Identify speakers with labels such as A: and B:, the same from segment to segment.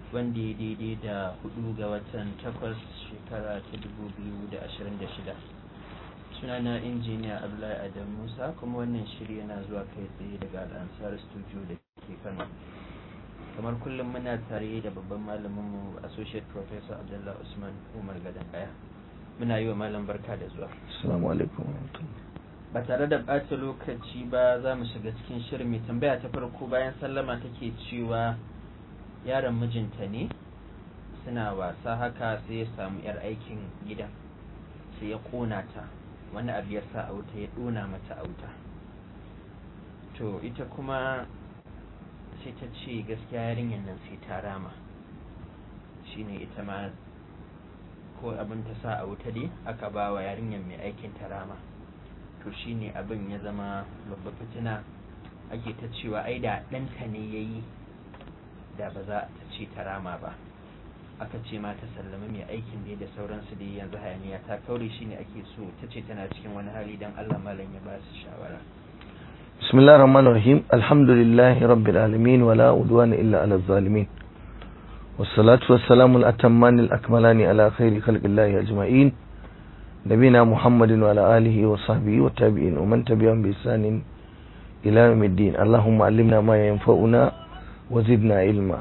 A: wanda ya daidai da hudu ga watan takwas shekara ta dubu biyu da ashirin da shida sunana injiniya abdullahi adam musa kuma wannan shiri yana zuwa kai tsaye daga al'ansar studio da ke kano kamar kullum muna tare da babban malaminmu associate professor abdullahi usman umar gadon kaya muna yi wa malam barka da zuwa
B: assalamu alaikum
A: ba tare da ɓata lokaci ba za mu shiga cikin shirin mai tambaya ta farko bayan sallama take cewa yaron mijinta ne suna wasa haka sai ya samu yar aikin gidan sai ya kona ta wani abu ya sa a wuta ya ɗona mata a wuta to ita kuma sai ta ce gaskiya yarinyar nan sai ta rama shine ita ma ko abin ta sa a wuta dai aka ba wa yarinyar mai aikin ta rama to shine abin ya zama babba fitina ake ta cewa ai da ɗanta ne ya yi da ba za ta ce ta rama ba aka ce ma ta sallama mai aikin da da sauransu da yanzu hayaniya ta kaure shine ake so ta ce tana cikin wani hali dan Allah malam ya ba su shawara
B: bismillahir rahmanir rahim alhamdulillahi rabbil alamin wala udwana illa ala zalimin wassalatu wassalamu al-atamman al-akmalani ala khairi khalqillahi ajma'in nabina muhammadin wa ala alihi wa sahbihi wa tabi'in wa man tabi'ahum bi ihsanin ila yawmiddin allahumma allimna ma yanfa'una wa zidna ilma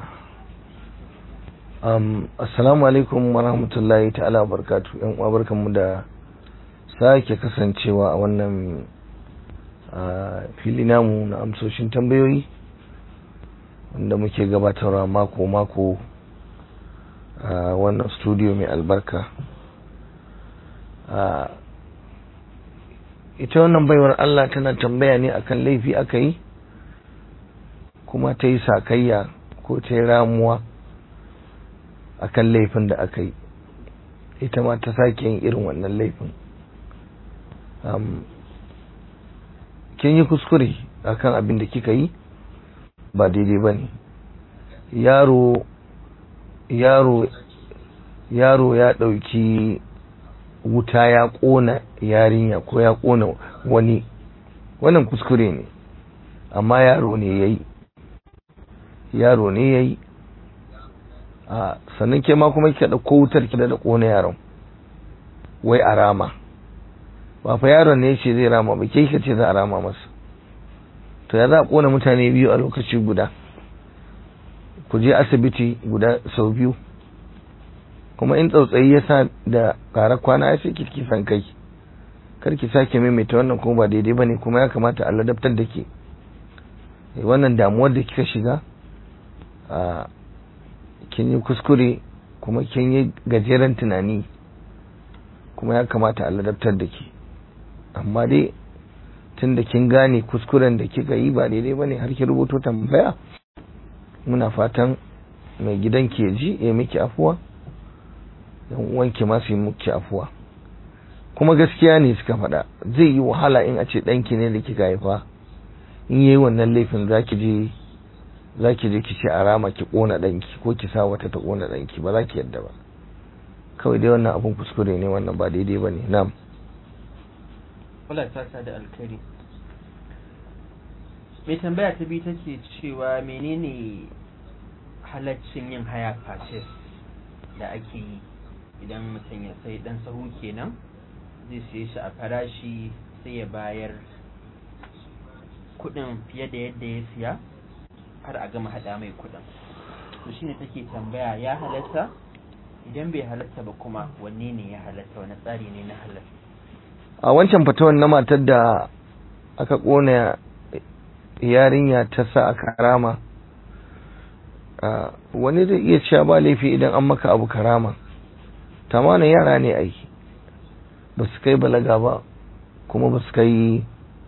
B: um, assalamu alaikum wa rahmatullahi ta'ala wa barakatu yan uwa barkanmu da sake kasancewa a wannan uh, fili namu na amsoshin tambayoyi wanda muke gabatarwa mako-mako a uh, wannan studio mai albarka uh, ita wannan baiwar Allah tana tambaya ne akan laifi aka yi kuma ta yi sakayya ko ta yi ramuwa akan laifin da aka yi ita ma ta sake yin irin wannan laifin kin yi kuskure akan abin da kika yi ba daidai ba ne yaro yaro yaro ya ɗauki wuta ya ƙona yarinya ko ya ƙona wani wannan kuskure ne amma yaro ne ya yi yaro ne ya yi a sannan ke ma kuma kika ɗauko wutar ki da ƙona yaron wai a rama ba fa yaron ne ce zai rama ba ke kika ce za a rama masa to ya za a ƙona mutane biyu a lokaci guda ku je asibiti guda sau biyu kuma in tsautsayi ya sa da ƙarar kwana ya sai ki san kai kar ki sake maimaita wannan kuma ba daidai bane kuma ya kamata a ladabtar da ke wannan damuwar da kika shiga a kin yi kuskure kuma kin yi gajeren tunani kuma ya kamata a ladabtar da ke amma dai tun da kin gane kuskuren da kika yi ba daidai ba ne har ki rubuto tambaya muna fatan mai gidan ke ji ya miki afuwa yan uwanki ma su yi miki afuwa kuma gaskiya ne suka faɗa zai yi wahala in a ce ɗanki ne da kika haifa in yi wannan laifin za ki je za ki je ki ce a rama ki ƙona ɗanki ko ki sa wata ta ƙona ɗanki ba za ki yadda ba kawai dai wannan abun kuskure ne wannan ba daidai ba ne nam
A: wala ta da alkhairi mai tambaya ta biyu take cewa menene halaccin yin haya purchase da ake yi idan mutum ya sai dan sahu kenan zai siye shi a farashi sai ya bayar kudin fiye da yadda ya siya har a gama hada mai kudin to shine take tambaya ya halatta idan bai halatta ba kuma wanne ne ya halatta wani tsari ne na halatta
B: a wancan fatawan na matar da aka kona yarinya ta sa a karama wani zai iya cewa ba laifi idan an maka abu karama tamanin yara ne ai ba su kai balaga ba kuma ba su kai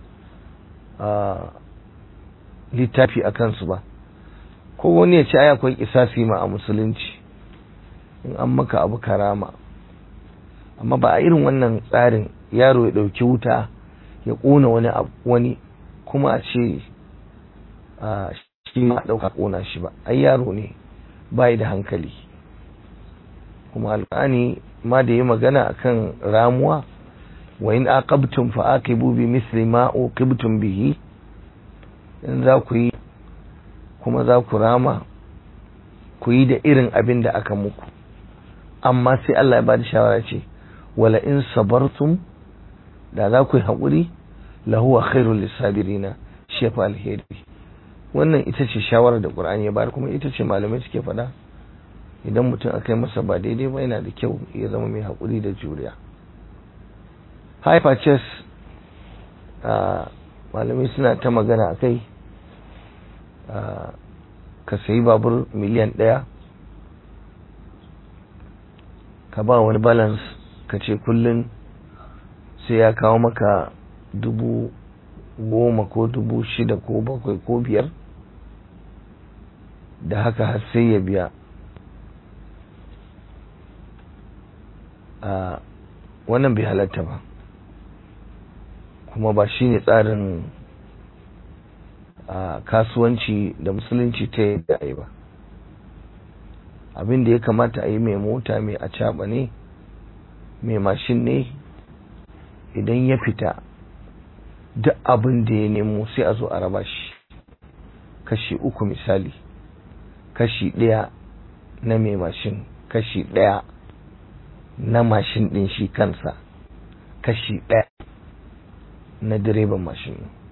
B: littafi a kansu ba ko wani ya ce ai akwai kisasi ma a musulunci in an maka abu karama amma ba a irin wannan tsarin yaro ya ɗauki wuta ya ƙona wani wani kuma a ce shi ma ɗauka ƙona shi ba ai yaro ne bai da hankali kuma alƙani ma da yi magana akan ramuwa wa in aqabtum fa aqibu bi misli ma uqibtum bihi in za ku yi kuma za ku rama ku yi da irin abin da aka muku amma sai Allah ya ba da shawara ce wala in sabartum da za ku yi haƙuri lahuwa khairul lissabirina shefa alheri wannan ita ce shawarar da ƙur'ani ya bayar kuma ita ce malamai suke faɗa idan mutum aka yi masa ba daidai ba yana da kyau ya zama mai haƙuri da juriya hyperchess malamai suna ta magana a kai ka sayi babur miliyan ɗaya ka ba wani balance ka ce kullum sai ya kawo maka dubu goma ko dubu shida ko bakwai ko biyar da haka har sai ya biya a wannan bai halatta ba kuma ba shi ne tsarin kasuwanci da musulunci ta yadda a yi ba abin da ya kamata a yi mai mota mai a ne mai mashin ne idan ya fita duk abin da ya nemo sai a zo a raba shi kashi uku misali kashi ɗaya na mai mashin kashi ɗaya na mashin ɗin shi kansa kashi ɗaya na direban mashin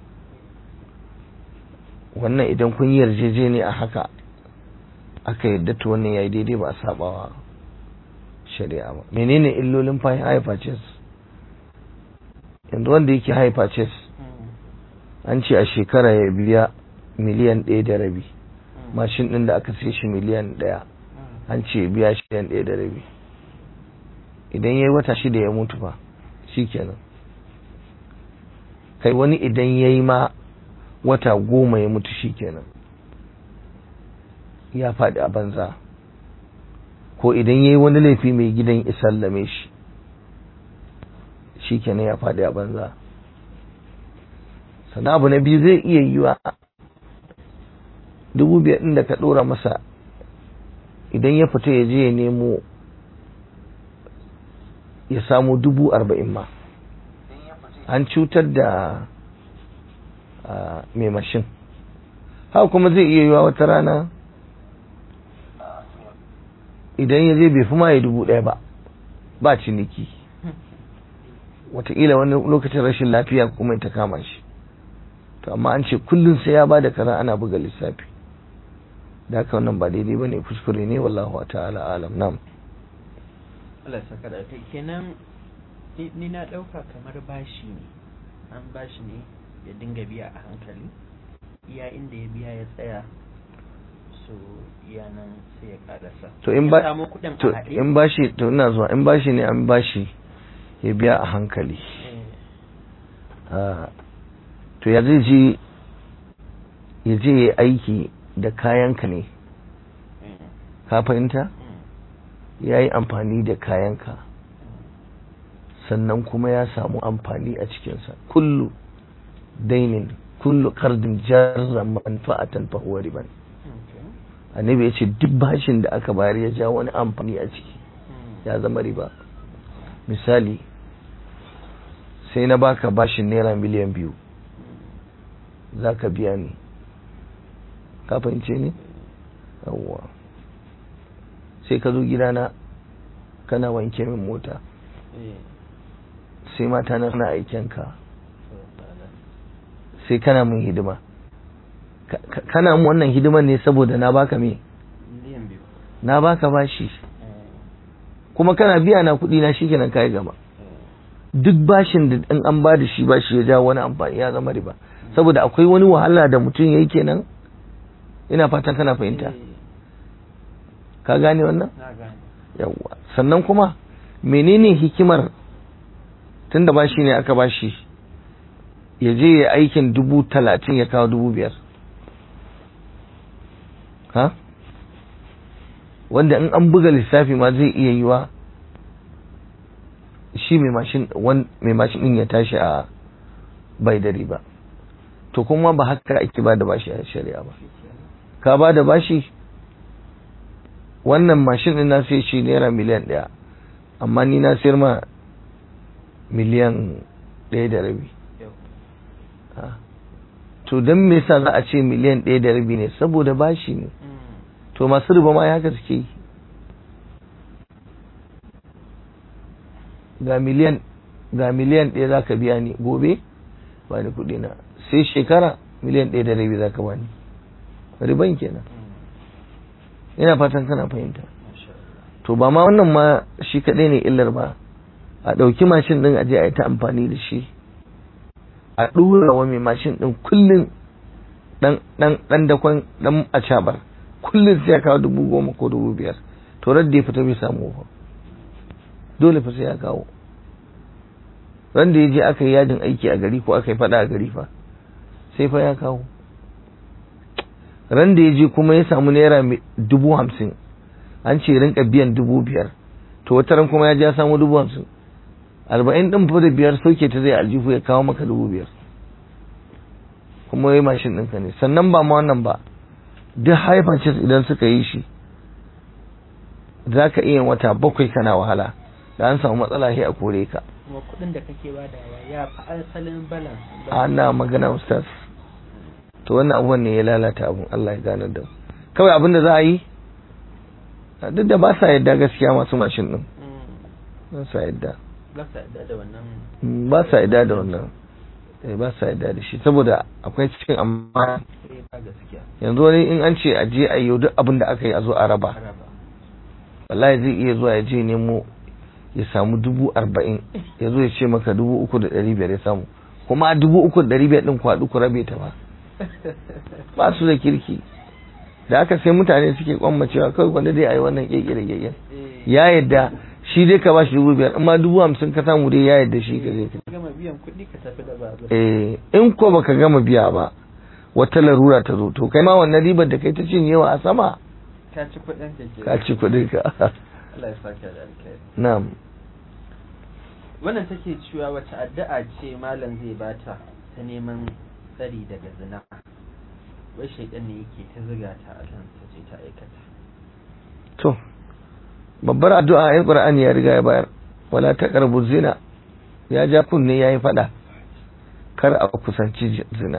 B: wannan idan kun yi yarjejeni a haka aka yadda to wannan yayi daidai ba a sabawa shari'a ba menene illolin high purchase yanzu wanda yake high purchase an ce a shekara ya biya miliyan ɗaya da rabi mashin ɗin da aka sai shi miliyan ɗaya an ce biya shi miliyan ɗaya da rabi idan ya yi wata shida ya mutu fa shi kenan kai wani idan ya yi ma wata goma ya mutu shi kenan ya faɗi a banza ko idan ya yi wani laifi mai gidan isallame shi shi kenan ya faɗi a banza sannan abu na biyu zai iya yiwa dubu biyar ɗin da ka ɗora masa idan ya fita ya je ya nemo ya samu dubu arba'in ma an cutar da mai mashin haka kuma zai iya yiwa wata rana idan ya je bai fi ma ya dubu ɗaya ba ba ciniki wataƙila wani lokacin rashin lafiya kuma ta kama shi to amma an ce kullum sai ya ba da kaza ana buga lissafi da haka wannan ba daidai ba ne kuskure ne wallahu ta'ala alam nam
A: Allah saka da kai kenan ni na ɗauka kamar bashi ne an bashi ne ya dinga biya a hankali iya inda ya biya ya tsaya so iya nan sai ya karasa
B: to in ba to in bashi to ina zuwa in bashi ne an bashi ya biya a hankali to ya zai je ya je ya aiki da kayanka ne ka fahimta ya yi amfani da kayanka sannan kuma ya samu amfani a cikinsa kullu dainin kullu kardin jarra manfa'atan fa huwa riban annabi ya ce duk bashin da aka bayar ya ja wani amfani a ciki ya zama riba misali sai na baka bashin naira miliyan biyu za ka biya ni ka fahimce ni yawwa sai ka zo gidana kana wanke min mota sai mata na suna aikenka sai kana mun hidima kana mun wannan hidiman ne saboda na baka me na baka bashi kuma kana biya na kuɗi na shikenan kai gaba duk bashin da in an ba da shi bashi ya jawo wani amfani ya zama riba saboda akwai wani wahala da mutum yayi kenan ina fatan kana fahimta ka gane wannan yawwa sannan kuma menene hikimar tunda bashi ne aka bashi ya je ya aikin dubu talatin ya kawo dubu biyar ha wanda in an buga lissafi ma zai iya yiwa shi mai mashin din ya tashi a bai da riba to kuma ba haka ake ba da bashi a shari'a ba ka ba da bashi wannan mashin din na sai shi naira miliyan ɗaya amma ni na sayar ma miliyan ɗaya da rabi to don me yasa za a ce miliyan ɗaya da rabi ne saboda bashi ne to masu riba ma haka suke yi ga miliyan ga miliyan ɗaya za ka biya ni gobe ba ni kuɗi na sai shekara miliyan ɗaya da rabi za ka ba ni riban kenan ina fatan kana fahimta to ba ma wannan ma shi kaɗai ne illar ba a ɗauki mashin ɗin aje a yi ta amfani da shi a ɗora wa mai mashin ɗin kullum ɗan dakon ɗan acabar kullum sai ya kawo dubu goma ko dubu biyar to da ya fita bai samu ba dole fa sai ya kawo ran da ya je aka yi yajin aiki a gari ko aka yi fada a gari fa sai fa ya kawo ran da ya je kuma ya samu naira dubu hamsin an ce rinka biyan dubu biyar to wata ran kuma ya je ya samu dubu hamsin arba'in ɗin fa da biyar sauke ta zai aljihu ya kawo maka dubu biyar kuma yi mashin ɗinka ne sannan ba ma wannan ba duk haifancis idan suka yi shi za ka iya wata bakwai kana wahala da an samu matsala sai a kore ka
A: kuma kuɗin da kake badawa ya fi asalin balance
B: ana magana ustaz to wannan abubuwan ne ya lalata abun Allah ya gane da kawai abin da za a yi duk da ba sa yadda gaskiya masu mashin din ba sa yadda
A: ba sa yadda da wannan
B: ba sa yadda da wannan ba sa yadda da shi saboda akwai cikin amma
A: ba gaskiya
B: yanzu wani in an ce a je a yi duk abin da aka yi a zo a raba wallahi zai iya zuwa ya je nemo ya samu dubu arba'in ya zo ya ce maka dubu uku da ɗari biyar ya samu kuma dubu uku da ɗari biyar ɗin kwaɗu ku rabe ta ba ba su da kirki da aka sai mutane suke kwammacewa kawai wanda dai a yi wannan ƙeƙe da ƙeƙe ya yadda shi dai ka ba shi dubu biyar amma dubu hamsin ka samu dai ya yadda shi ka je ka
A: gama biyan kuɗi ka tafi da babur
B: eh in ko baka gama biya ba wata larura ta zo to kai ma wannan ribar da kai ta cinyewa a sama
A: ka ci kuɗin ka ke
B: ka ci kuɗin ka
A: Allah ya saka da alkhairi
B: na'am
A: wannan take cewa wace addu'a ce malam zai bata ta neman tsari daga zina wai shaidan ne yake ta ziga ta a kan ta ce ta aikata
B: to babbar addu'a ayin qur'ani ya riga ya bayar wala taqrabu zina ya ja kunne yayi fada kar a kusanci zina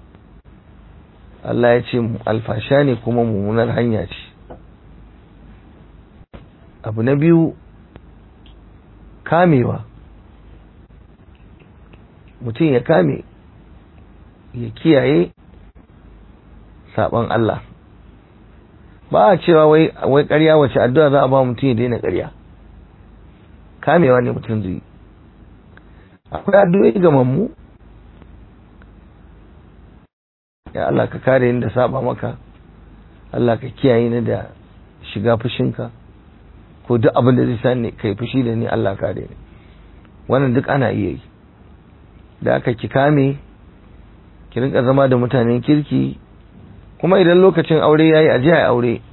B: Allah ya ce alfasha ne kuma mummunar hanya ce abu na biyu kamewa mutum ya kame ya kiyaye saban Allah ba a cewa wai wai ƙarya wace addu'a za a ba mutum ya daina ƙarya kamewa ne mutum zai akwai addu'o'i ga mammu ya Allah ka kare ni da saba maka Allah ka kiyaye ni da shiga fushinka ko duk abin da zai sa ni kai fushi da ni Allah kare ni wannan duk ana iya yi da aka ki kame ki rinka zama da mutanen kirki kuma idan lokacin aure yayi a je a aure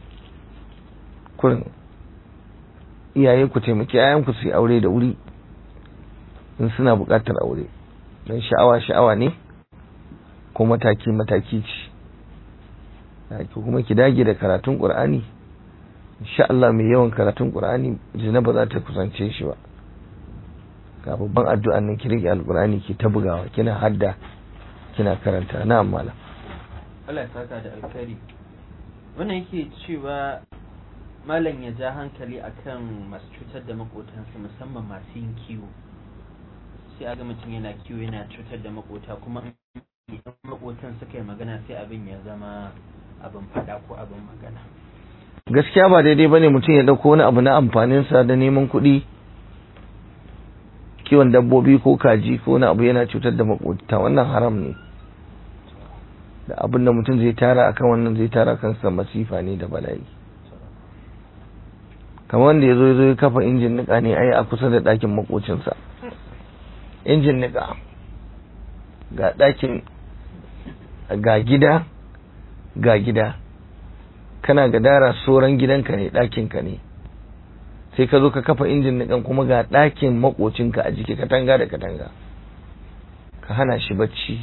B: kurin iyaye ku taimaki ayanku su yi aure da wuri in suna buƙatar aure don sha'awa sha'awa ne ko mataki mataki ce kuma ki dage da karatun ƙur'ani insha Allah mai yawan karatun ƙur'ani zina ba za ta kusance shi ba ga babban addu'an nan ki rike alƙur'ani ki ta bugawa kina hadda kina karanta na malam
A: Allah ya saka da alkhairi wannan yake cewa malam ya ja hankali akan masu cutar da makotansu musamman masu yin kiwo sai a ga mutum yana kiwo yana cutar da makota kuma idan makotan suka yi magana sai abin ya zama abin fada ko abin magana
B: gaskiya ba daidai bane mutum ya dauko wani abu na amfaninsa da neman kuɗi kiwon dabbobi ko kaji ko wani abu yana cutar da makota wannan haram ne da abin da mutum zai tara akan wannan zai tara kansa masifa ne da bala'i kamar wanda ya zo ya zo ya kafa injin nika ne ai a kusa da ɗakin makocinsa injin nika ga ɗakin ga gida ga gida kana ga dara soran gidanka ne ɗakinka ne sai ka zo ka kafa injin nikan kuma ga ɗakin makocinka a jiki katanga da katanga ka hana shi bacci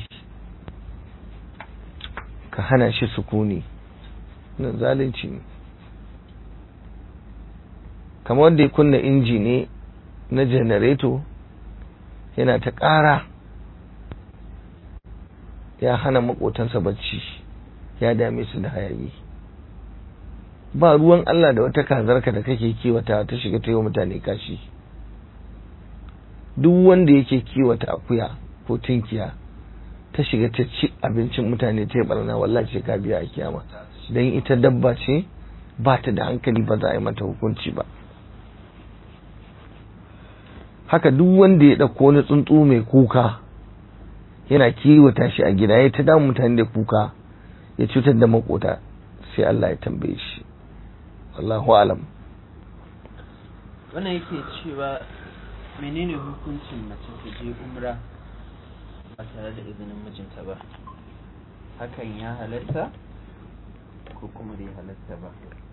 B: ka hana shi sukuni nan zalunci ne kamar wanda ya kunna inji ne na janareto yana ta ƙara ya hana makotansa bacci ya dame su da hayayi ba ruwan Allah da wata kazarka da kake kiwata ta shiga ta yi wa mutane kashi duk wanda yake kiwata akuya ko tinkiya ta shiga ta ci abincin mutane ta yi barna wallahi ce ka biya a kiyama don ita dabba ce ba ta da hankali ba za a yi mata hukunci ba haka duk wanda ya ɗauko wani tsuntsu mai kuka yana kiwata shi a gida ya ta damu mutane da kuka ya cutar da makota sai Allah ya tambaye shi wallahu alam
A: wannan yake cewa menene hukuncin mace ta je umra ba tare da izinin mijinta ba hakan ya halatta ko kuma bai halatta ba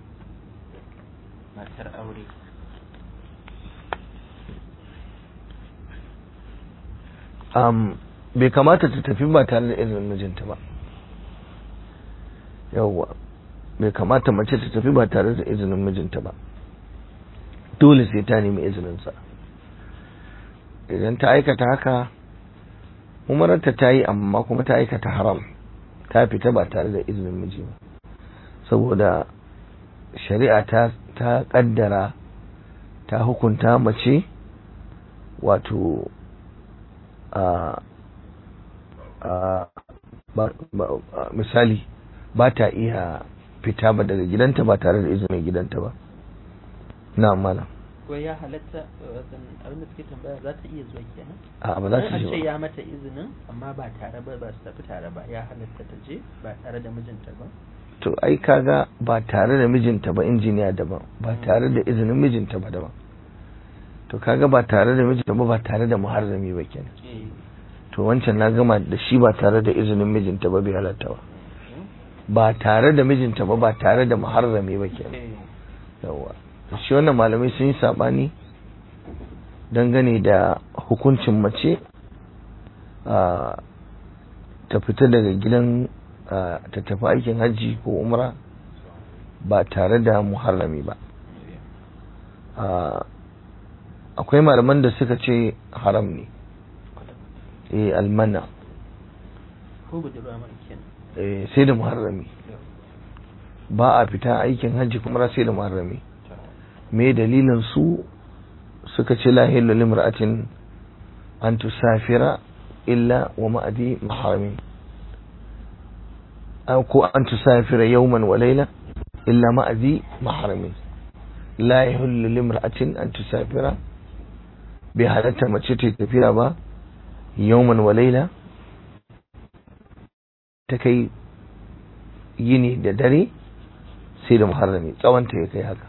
A: matar aure
B: um, bai kamata ta tafi ba tare da izinin mijinta ba yawwa bai kamata mace ta tafi ba tare da izinin mijinta ba dole sai ta nemi izininsa idan ta aikata haka umararta ta yi amma kuma ta aikata haram ta fita ba tare da izinin miji ba saboda shari'a ta ta kaddara ta hukunta mace wato a misali ba ta iya fita ba daga gidanta ba tare da izinin gidanta ba na malam
A: ko ya halatta abin da suke tambaya za ta iya zuwa kenan
B: a ba za ta
A: ce
B: je ba
A: ya mata izinin amma ba tare ba ba su tafi tare ba ya halatta ta je ba tare da mijinta ba
B: to ai kaga ba tare da mijinta ba injiniya daban ba tare da izinin mijinta ba daban to kaga ba tare da mijinta ba ba tare da muharrami ba kenan
A: eh
B: to wancan na gama da shi ba tare da izinin mijinta ba bai halatta ba ba tare da mijinta ba ba tare da muharrami ba kenan
A: eh
B: yawa shi wannan malamai sun yi sabani dangane da hukuncin mace a ta fita daga gidan a, ta tafi aikin hajji ko umra ba tare da muharrami ba a, akwai malaman da suka ce haram ne eh almana
A: ko budurwa ma kenan
B: eh, sai da muharrami ba a fita aikin hajji kuma sai da muharrami me dalilin su suka ce la hillu limra'atin an tusafira illa wa ma'adi maharami aw ko an tusafira yawman wa layla illa ma'adi maharami la yahillu limra'atin an tusafira bai halatta mace ta tafiya ba yawman wa layla ta kai yini da dare sai da muharrami tsawonta ya kai haka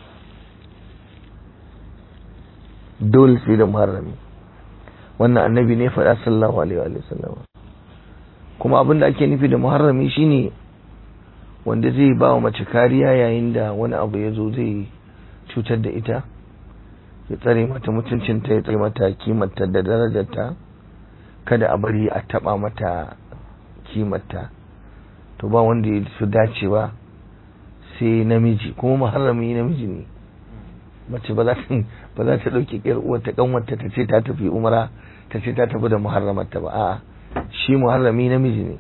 B: dole sai da muharrami wannan annabi ne faɗa sallallahu alaihi wa sallam kuma abin da ake nufi da muharrami shine wanda zai ba wa mace kariya yayin da wani abu ya zo zai cutar da ita ya tsare mata mutuncinta ya tsare mata kimarta da darajarta kada a bari a taba mata kimarta to ba wanda ya fi dacewa sai namiji kuma muharrami namiji ne mace ba za ta ba za ta dauke ƙyar uwarta kanwarta ta ce ta tafi umra ta ce ta tafi da muharramarta ba a'a shi muharrami namiji ne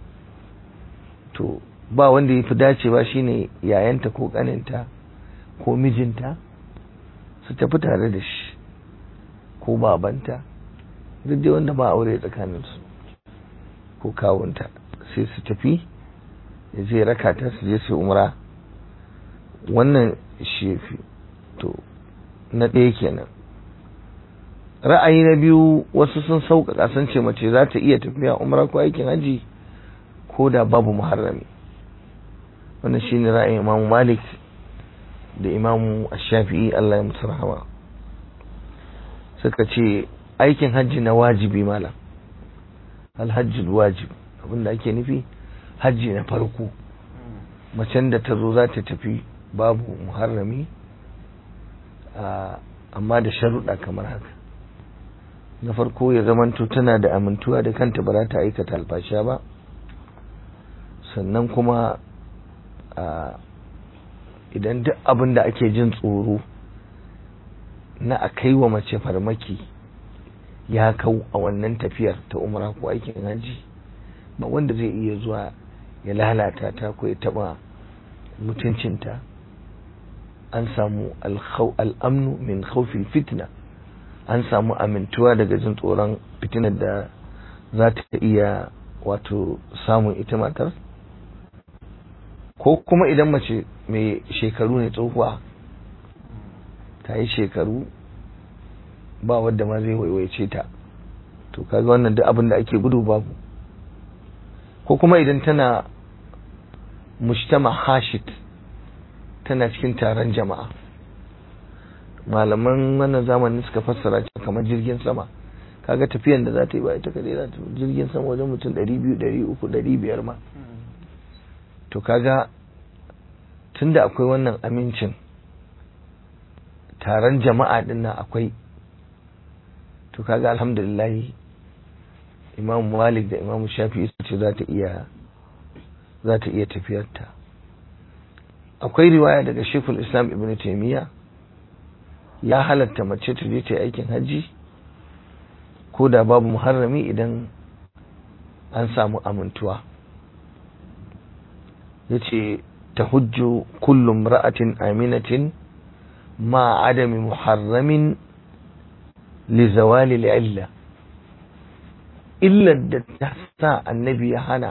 B: to ba wanda ya fi dacewa shine yayanta ko kaninta ko mijinta su tafi tare da shi ko babanta duk dai wanda ba aure tsakaninsu ko kawunta sai su tafi ya je raka ta su je su umra wannan shi fi to na ɗaya kenan ra'ayi na biyu wasu sun sauƙaƙa sun ce mace za ta iya tafiya umra ko aikin haji ko da babu muharrami wannan shine ra'ayin imamu malik da imamu shafi'i allah ya musu rahama suka ce aikin hajji na wajibi malam alhajjul wajib abinda ake nufi hajji na farko macen da ta zo za ta tafi babu muharrami amma da sharuɗa kamar haka na farko ya zamanto tana da amintuwa da kanta ba za ta aikata alfasha ba sannan kuma idan duk abin da ake jin tsoro na a kai wa mace farmaki ya kau a wannan tafiyar ta umra ko aikin haji ba wanda zai iya zuwa ya lalata ta ko ya taba mutuncinta an samu al'amnu min khawfil fitna an samu amintuwa daga jin tsoron fitinar da za ta iya wato samun ita matar ko kuma idan mace mai shekaru ne tsohuwa ta yi shekaru ba wadda ma zai waiwaice ta to kaga wannan duk abin da ake gudu babu ko kuma idan tana mujtama hashit tana cikin taron jama'a malaman wannan zamanin suka fassara ce kamar jirgin sama kaga tafiyan da za ta yi ba ita kadai za ta jirgin sama wajen mutum 200 300 500 ma to kaga tunda akwai wannan amincin taron jama'a din nan akwai to kaga alhamdulillah imam malik da imam shafi su ce za ta iya za ta iya tafiyarta akwai riwaya daga shekul islam ibn taimiyya ya halatta mace ta je ta yi aikin hajji ko da babu muharrami idan an samu amintuwa ya ce ta hujju kullum ra'atin aminatin ma adami muharramin li zawali illa illar da ta sa annabi ya hana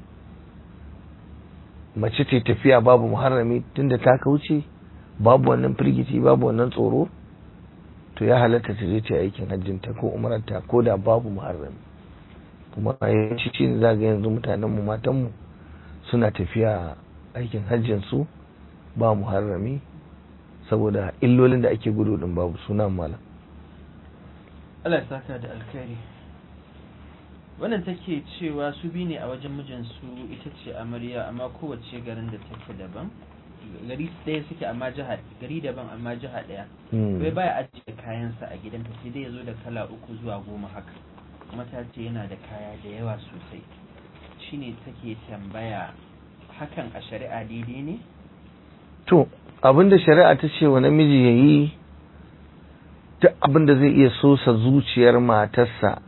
B: mace ta tafiya babu muharrami tunda ta kauce babu wannan firgici babu wannan tsoro to ya halatta ta je ta aikin hajjinta ko umaranta ko da babu muharrami kuma yawanci shi ne zaga yanzu mutanenmu matanmu suna tafiya aikin hajjin su ba muharrami saboda illolin da ake gudu din babu suna malam
A: Allah ya saka da alkhairi wannan take cewa su bi ne a wajen mijinsu ita ce amarya amma kowace garin da take daban gari ɗaya suke amma jiha gari daban amma jiha ɗaya bai baya ajiye kayansa a gidanta sai dai ya zo da kala uku zuwa goma haka kuma ta ce yana da kaya da yawa sosai shine take tambaya hakan a shari'a daidai ne
B: to abinda shari'a ta ce wa namiji ya yi duk abinda zai iya sosa zuciyar matarsa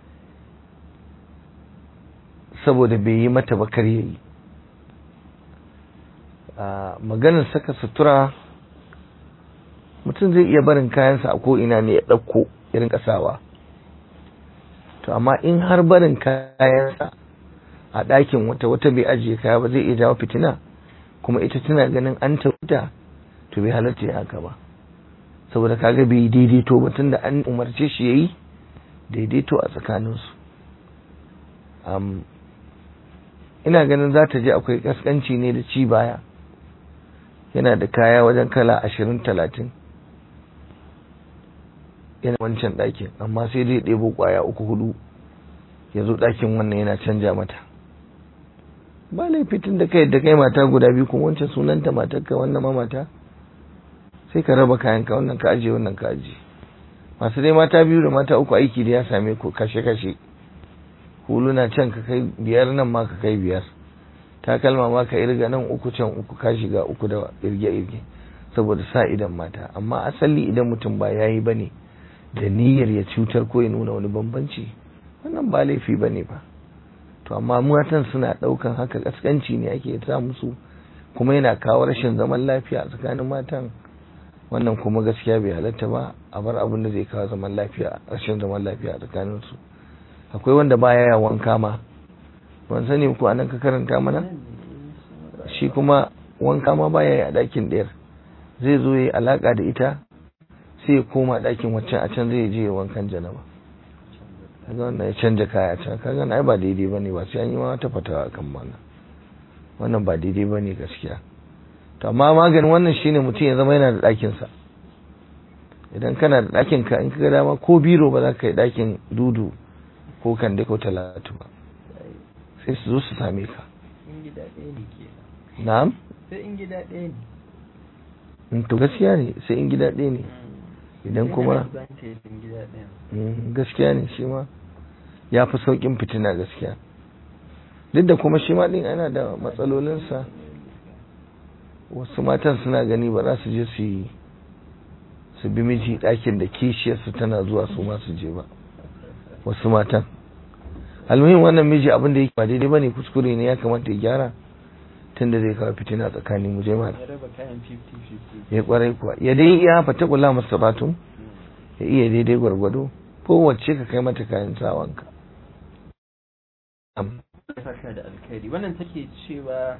B: saboda bai yi mata bakar ya yi maganar saka sutura mutum zai iya barin kayansa a ko'ina ne ya ɗauko irin ƙasawa to amma in har barin kayansa a ɗakin wata wata bai ajiye kaya ba zai iya jawo fitina kuma ita tana ganin an tauta to bai halatta ya haka ba saboda kaga bai daidaito ba tunda an umarce shi yayi daidaito a tsakaninsu ina ganin za ta je akwai kaskanci ne da ci baya yana da kaya wajen kala ashirin talatin yana wancan ɗakin amma sai dai ɗebo ƙwaya uku hudu ya zo ɗakin wannan yana canja mata ba laifitin da kai da kai mata guda biyu kuma wancan sunanta matarka wannan ma mata sai ka raba kayanka wannan ka ajiye wannan ka ajiye masu dai mata biyu da mata uku aiki da ya same ku kashe kashe huluna can ka kai biyar nan ma ka kai biyar takalma ma ka irga nan uku can uku ka shiga uku da irge irge saboda sa idan mata amma asali idan mutum ba yayi bane da niyyar ya cutar ko ya nuna wani bambanci wannan ba laifi bane ba to amma matan suna daukan haka kaskanci ne ake sa musu kuma yana kawo rashin zaman lafiya a tsakanin matan wannan kuma gaskiya bai halatta ba a bar abin da zai kawo zaman lafiya rashin zaman lafiya a tsakanin su akwai wanda baya ya wanka ma ban sani ko anan ka karanta mana shi kuma wanka ma baya yi a ɗakin ɗayar zai zo ya yi alaƙa da ita sai ya koma ɗakin waccan a can zai je ya wankan janaba kaga wannan ya canja kaya can kaga ai ba daidai bane ba sai an yi ma ta fatawa kan wannan wannan ba daidai bane gaskiya to amma maganin wannan shine mutum ya zama yana da ɗakin sa idan kana da ɗakin ka in ka ga dama ko biro ba za ka yi ɗakin dudu ko kande ko talatu ba sai su zo su same ka
A: in gida ɗaya ne ke
B: na'am
A: sai in gida ɗaya
B: Mm, to gaskiya ne sai in gida ɗaya ne
A: ne
B: idan kuma
A: in gida ɗaya
B: Mm, gaskiya ne shi ma ya fi sauƙin fitina gaskiya duk da kuma shi ma ɗin ana da matsalolinsa wasu matan suna gani ba za su je su yi su bi miji ɗakin da kishiyarsu tana zuwa su ma su je ba wasu matan almuhim wannan miji abin da yake ba daidai bane kuskure ne ya kamata ya gyara tunda zai kawo fitina tsakanin mu je mana
A: ya raba kayan 50-50
B: ya kwarai kuwa ya dai iya fata kula masa batun ya iya daidai gwargwado kowace ka kai mata kayan sawanka Am.
A: saka da alkhairi wannan take cewa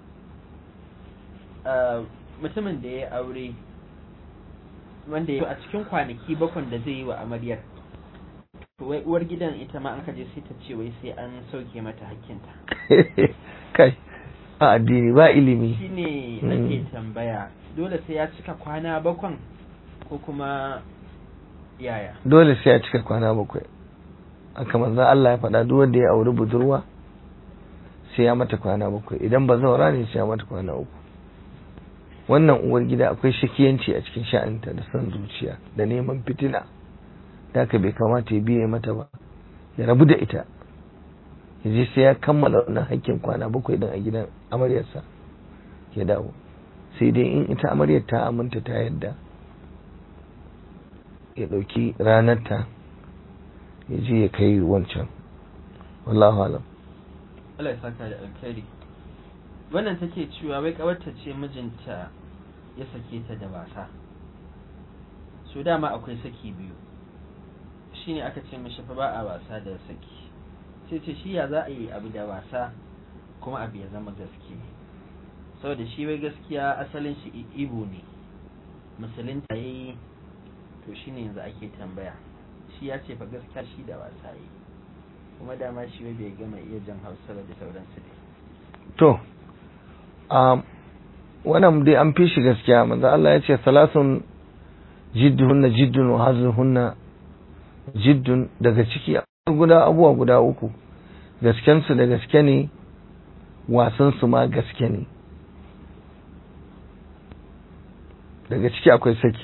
A: ah, mutumin da ya aure wanda ya a cikin kwanaki bakwan da zai yi wa amaryar to wai uwar gidan ita ma an kaje sai ta ce wai sai an sauke mata hakkinta
B: kai ba addini ba ilimi
A: shine
B: Mm.
A: nake tambaya dole sai ya cika kwana bakwan ko kuma yaya
B: dole sai ya cika kwana bakwai haka manzon Allah ya faɗa duk wanda ya auri budurwa sai ya mata kwana bakwai idan ba zaura ne sai ya mata kwana uku wannan uwar gida akwai shakiyanci a cikin sha'anta da son zuciya da neman fitina da haka bai kamata ya biye mata ba ya rabu da ita ya je sai ya kammala wannan hakkin kwana bakwai din a gidan amaryarsa ya dawo sai dai in ita amaryar ta aminta ta yadda ya ɗauki ranarta ya je ya kai wancan wallahu alam
A: Allah ya saka da alkhairi wannan take cewa wai kawarta ce mijinta ya sake ta da wasa so dama akwai saki biyu shine aka ce mishi fa ba a wasa da saki sai ce shi ya za a yi abu da wasa kuma abu ya zama gaske saboda shi wai gaskiya asalin shi i- ibo ne musulunta yayi to shine yanzu ake tambaya shi ya ce fa gaskiya shi da wasa yi kuma dama shi wai bai gama iya jan hausa ba da sauransu dai
B: to um, wannan dai an fi shi gaskiya manzo Allah ya ce salasun jidduhunna jiddun wa hazluhunna jiddun daga ciki guda abubuwa guda uku gaskensu da gaske ne wasansu ma gaske ne daga ciki akwai saki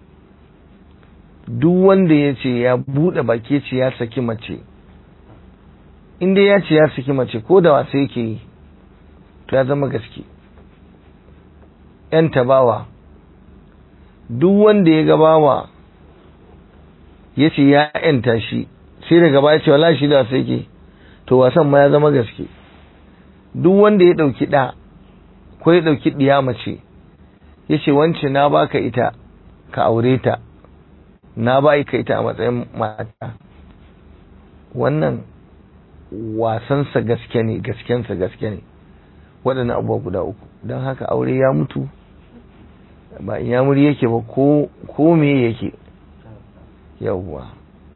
B: duk wanda ya ce ya buɗe baki ce ya saki mace inda ya ce ya saki mace ko da wasa yake yi to ya zama gaske ‘yan tabawa duk wanda ya gabawa ya ce ya ‘yanta shi sai daga baya ce wala shi da wasa yake to wasan ma ya zama gaske duk wanda ya ɗauki ɗa ko ya ɗauki ɗiya mace ya ce wance na baka ita ka aure ta na ba ka ita a matsayin mata wannan wasansa gaske ne gaskensa gaske ne waɗannan abubuwa guda uku don haka aure ya mutu ba in yamuri yake ba ko ko me yake yawwa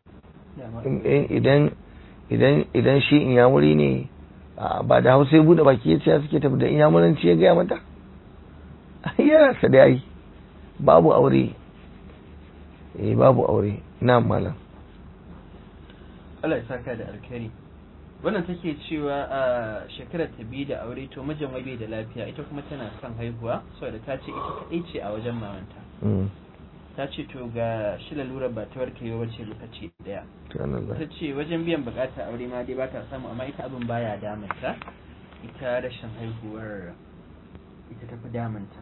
B: idan idan idan shi in yamuri ne a, ba da hausa ya bude baki ya ce ya suke tafi da in yamuranci ya gaya mata yana sa da yi babu aure eh babu aure na malam
A: Allah ya saka da alkhairi wannan take cewa a shekarar ta biyu da aure to mijin wai bai da lafiya ita kuma tana son haihuwa saboda ta ce ita kadai ce a wajen mamanta
B: Mm,
A: ta ce to ga shi lalurar ba ta warke ba wace lokaci daya
B: subhanallah.
A: ta ce wajen biyan bukatar aure ma dai ba ta samu amma ita abin baya damunta ita rashin haihuwar ita tafi damunta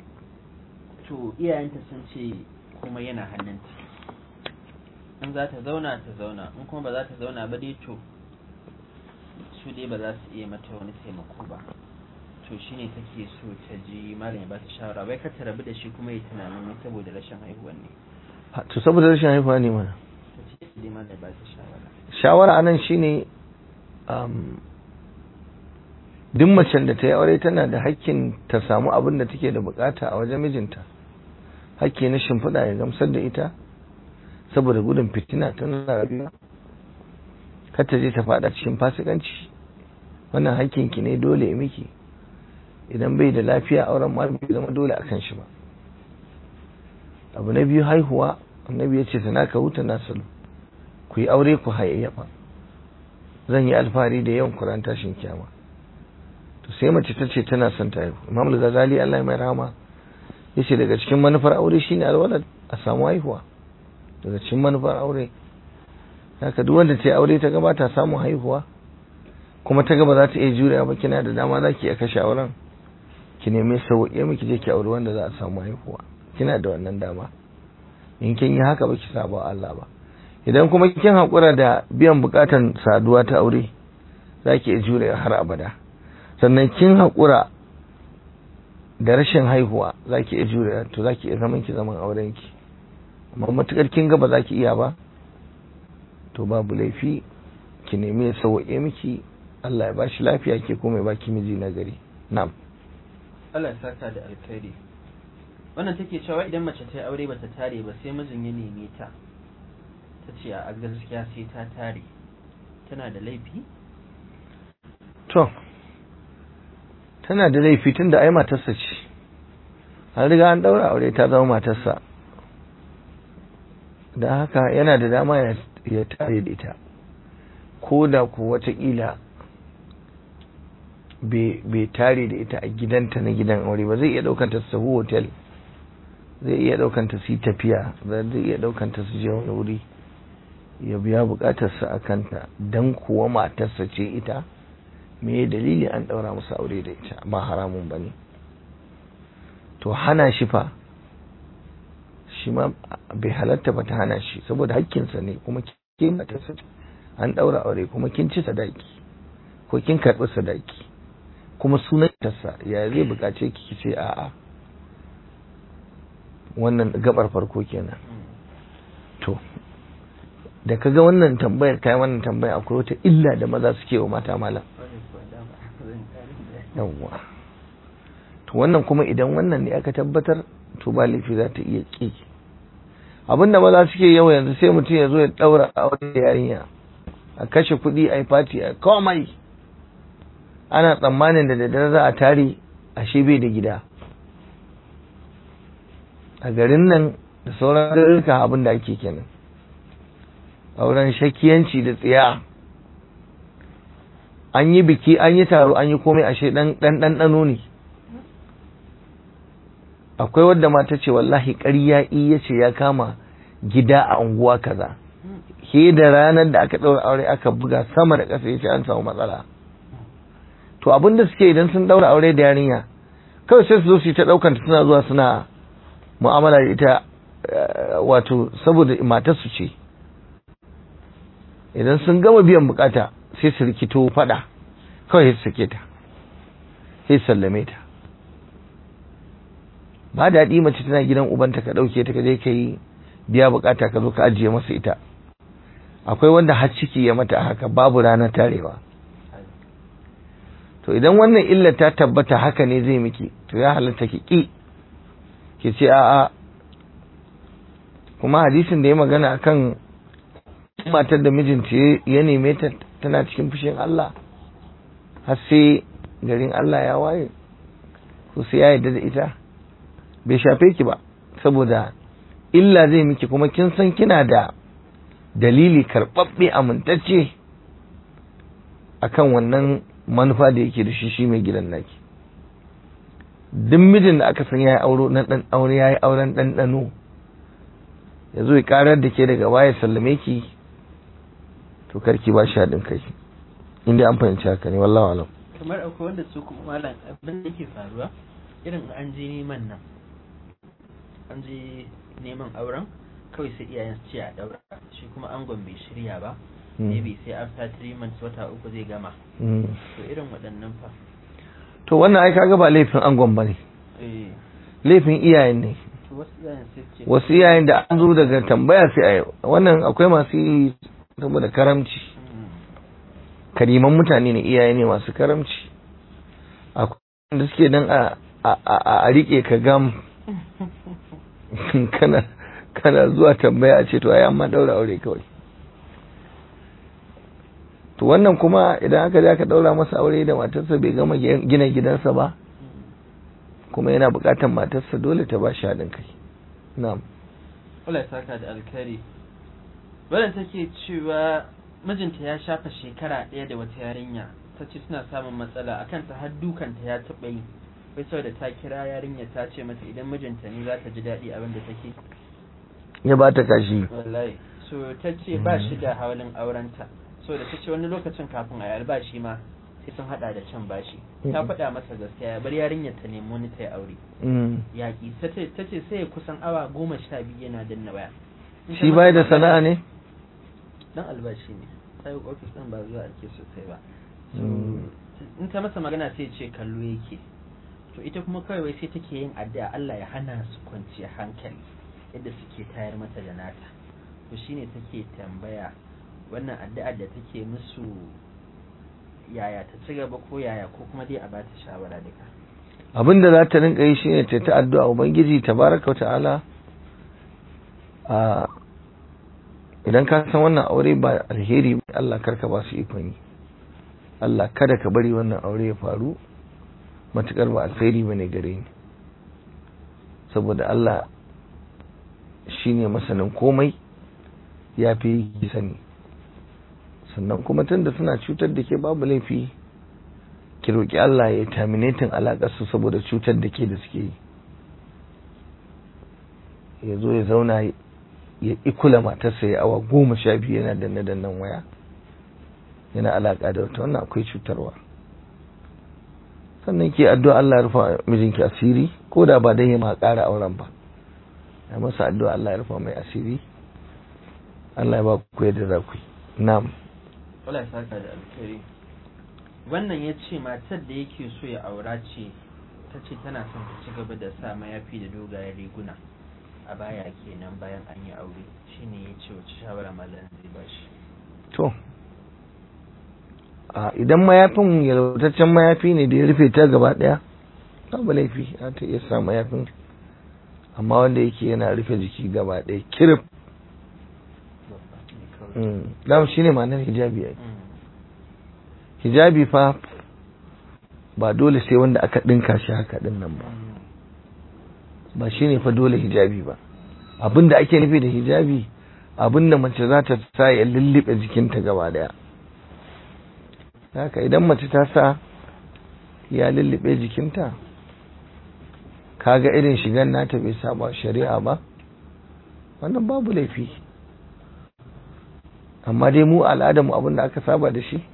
A: to iyayenta sun ce kuma yana hannunta in za ta zauna ta zauna in kuma ba za ta zauna ba dai to su dai ba za su iya mata wani taimako ba to shine take so ta ji malam ya ba ta shawara bai ka ta rabu da shi kuma ya tunanin wai saboda rashin haihuwar ne
B: Ha, to saboda rashin haihuwa ne mana
A: ta ce dai malam ya ba ta shawara
B: shawara anan shine um, duk macen da ta yi aure tana da hakkin ta samu abin da take da bukata a wajen mijinta hakki na shimfiɗa ya gamsar da ita saboda gudun fitina tana rayuwa kar ta je ta faɗa cikin fasikanci wannan hakkinki ne dole ya miki idan bai da lafiya auren ma bai zama dole a kan shi ba abu na biyu haihuwa annabi ya ce sana ka huta na salu ku yi aure ku hayayyafa zan yi alfahari da yawan kuran tashin kyama to sai mace ta ce tana son ta haihu imam al-ghazali Allah ya mai rahama yace daga cikin manufar aure shine alwalad a samu haihuwa daga cikin manufar aure haka duk wanda ta yi aure ta gaba ta samu haihuwa kuma ta gaba za ta iya jurewa ba kina da dama za ki iya kashe auren ki nemi sauƙi miki je ki aure wanda za a samu haihuwa kina da wannan dama in kin yi haka ba ki saba Allah ba idan kuma kin haƙura da biyan buƙatan saduwa ta aure za ki iya jure har abada sannan kin haƙura da rashin haihuwa za ki iya jure to za ki iya zaman ki zaman auren ki amma matukar kin ga ba za ki iya ba to babu laifi ki nemi ya sauwaƙe miki Allah ya ba shi lafiya ke kuma ya ba ki miji na gari na'am
A: Allah ya saka da alkhairi wannan take cewa idan mace ta yi aure bata tare ba sai mijin ya neme ta ta ce a gaskiya sai ta tare tana da laifi
B: to tana da laifi tun da ai matarsa ce an riga an daura aure ta zama matarsa da haka yana da dama ya tare da ita ko da ku watakila bai tare da ita a gidanta na gidan aure ba zai iya daukanta su sahu hotel zai iya daukanta su yi tafiya zai iya daukanta su je wani wuri ya biya bukatarsa a kanta don kuwa matarsa ce ita me dalili an daura musu aure da ita ba haramun ba ne to hana shi fa shi ma bai halatta ba ta hana shi saboda hakkinsa ne kuma ke matarsa an daura aure kuma kin ci sadaki ko kin karɓi sadaki kuma sunan tassa ya zai bukace ki ce a'a wannan gabar farko kenan to da kaga wannan tambayar kai wannan tambaya akwai wata illa da maza suke wa mata malam yawwa to wannan kuma idan wannan ne aka tabbatar to ba laifi za ta iya ki abinda maza suke yau yanzu sai mutum ya zo ya daura aure yarinya a kashe kuɗi a yi fati a komai ana tsammanin da daddare za a tare ashe bai da gida a garin nan da sauran garuruka abin da ake kenan auren shakiyanci da tsiya an yi biki an yi taro an yi komai ashe dan ɗanɗano ne akwai wadda mata ce wallahi ƙarya iya ce ya kama gida a unguwa kaza ke da ranar da aka ɗaura aure aka buga sama da ƙasa ya ce an samu matsala to abin da suke idan sun ɗaura aure da yarinya kawai sai su zo su yi ta ɗaukanta suna zuwa suna mu'amala da ita wato saboda matarsu ce idan sun gama biyan bukata sai su rikito fada kawai su sake ta sai sallame ta ba daɗi mace tana gidan ubanta ka ɗauke ta ka je ka yi biya bukata ka zo ka ajiye masa ita akwai wanda har ciki ya mata haka babu ranar tarewa to idan wannan illa ta tabbata haka ne zai miki to ya halatta ki ki ki ce a'a kuma hadisin da ya magana akan matar da mijinta ya neme ta tana cikin fushin Allah har sai garin Allah ya waye ko sai ya yarda da ita bai shafe ki ba saboda illa zai miki kuma kin san kina da dalili karɓaɓɓe amintacce akan wannan manufa da yake da shi shi mai gidan naki duk mijin da aka san ya yi aure na dan aure ya yi auren ɗanɗano ya zo ya karar da ke daga baya sallame ki to karki ba shi haɗin kai inda an fahimci haka ne wallahi alam
A: kamar akwai wanda su kuma malam abin da yake faruwa irin an je neman nan an je neman auren kawai sai iyayen su ce a daura shi kuma angon bai shirya ba maybe sai after three months wata uku zai gama to irin waɗannan fa
B: to wannan ai kaga ba laifin angon bane
A: eh
B: laifin iyayen ne
A: to wasu iyayen sai ce
B: wasu iyayen da an zo daga tambaya sai a wannan akwai masu yi saboda karamci kariman mutane ne iyaye ne masu karamci akwai wanda suke dan a a rike ka gam kana kana zuwa tambaya a ce to ai amma daura aure kawai to wannan kuma idan aka je aka daura masa aure da matarsa bai gama gina gidansa ba kuma yana bukatar matarsa dole ta ba shi haɗin kai na'am
A: Allah ya saka da alkhairi wannan take cewa mijinta ya shafa shekara ɗaya da wata yarinya ta ce suna samun matsala akan ta har dukanta ya taɓa yi wai saboda ta kira yarinya ta ce mata idan mijinta ne za ta ji daɗi abin da take
B: ya ba ta kashi
A: wallahi so ta ce ba shi da hawalin aurenta so da ta ce wani lokacin kafin a yi albashi ma sai sun hada da can bashi ta faɗa masa gaskiya ya bar yarinyar ta nemi wani ta yi aure yaƙi ta ce sai ya kusan awa goma sha biyu yana danna waya
B: shi bai da sana'a ne
A: dan albashi ne ta yi ofis ɗin ba zuwa ake sosai ba in ta masa magana sai ce kallo yake to ita kuma kawai wai sai take yin addu'a Allah ya hana su kwanciya hankali yadda suke tayar mata da nata to shine take tambaya wannan addu'a da take musu yaya ta ci gaba ko yaya ko kuma dai a ba ta shawara duka
B: abin da za ta rinka yi shine ta ta addu'a ubangiji tabaraka wa ta'ala a idan ka san wannan aure ba alheri ba Allah karka ba su ikon yi Allah kada ka bari wannan aure ya faru matukar ba alheri ba ne gare ni saboda Allah shine masanin komai ya fi sani sannan kuma tunda suna cutar da ke babu laifi ki roƙi Allah ya terminating alaƙarsu saboda cutar da ke da suke yi ya zo ya zauna ya ikula matarsa ya awa goma sha biyu yana danne dannan waya yana alaƙa da wata wannan akwai cutarwa sannan ke addu'a Allah ya rufa mijinki asiri ko da ba dan ya ma ƙara auren ba ya masa addu'a Allah ya rufa mai asiri Allah ya ba ku yadda za ku yi na'am
A: Allah ya saka da alkhairi wannan ya ce matar da yake so ya aura ce ta ce tana son ta ci gaba da sa mayafi da dogayen riguna a baya kenan bayan an yi aure shine ya ce wace shawara malam zai ba shi
B: to a idan mayafin yalwataccen mayafi ne da ya rufe ta gaba daya babu laifi za ta iya sa mayafin amma wanda yake yana rufe jiki gaba daya kirif dama shine ma'anar hijabi ai hijabi fa ba dole sai wanda aka dinka shi haka din nan ba ba shine fa dole hijabi ba abinda ake nufi da hijabi abinda mace za ta sa ya lullube jikinta gaba daya haka idan mace ta sa ya lullube jikinta kaga irin shigan nata bai saba shari'a ba wannan babu laifi amma dai mu al'adarmu abinda aka saba da shi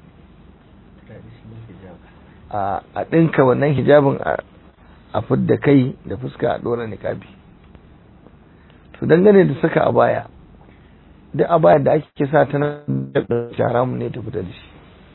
B: a ɗinka wannan hijabin a fidda kai da fuska a ɗora niƙabi to dangane da saka a baya duk a baya da ake sa ta nan da haramun ne ta fita da shi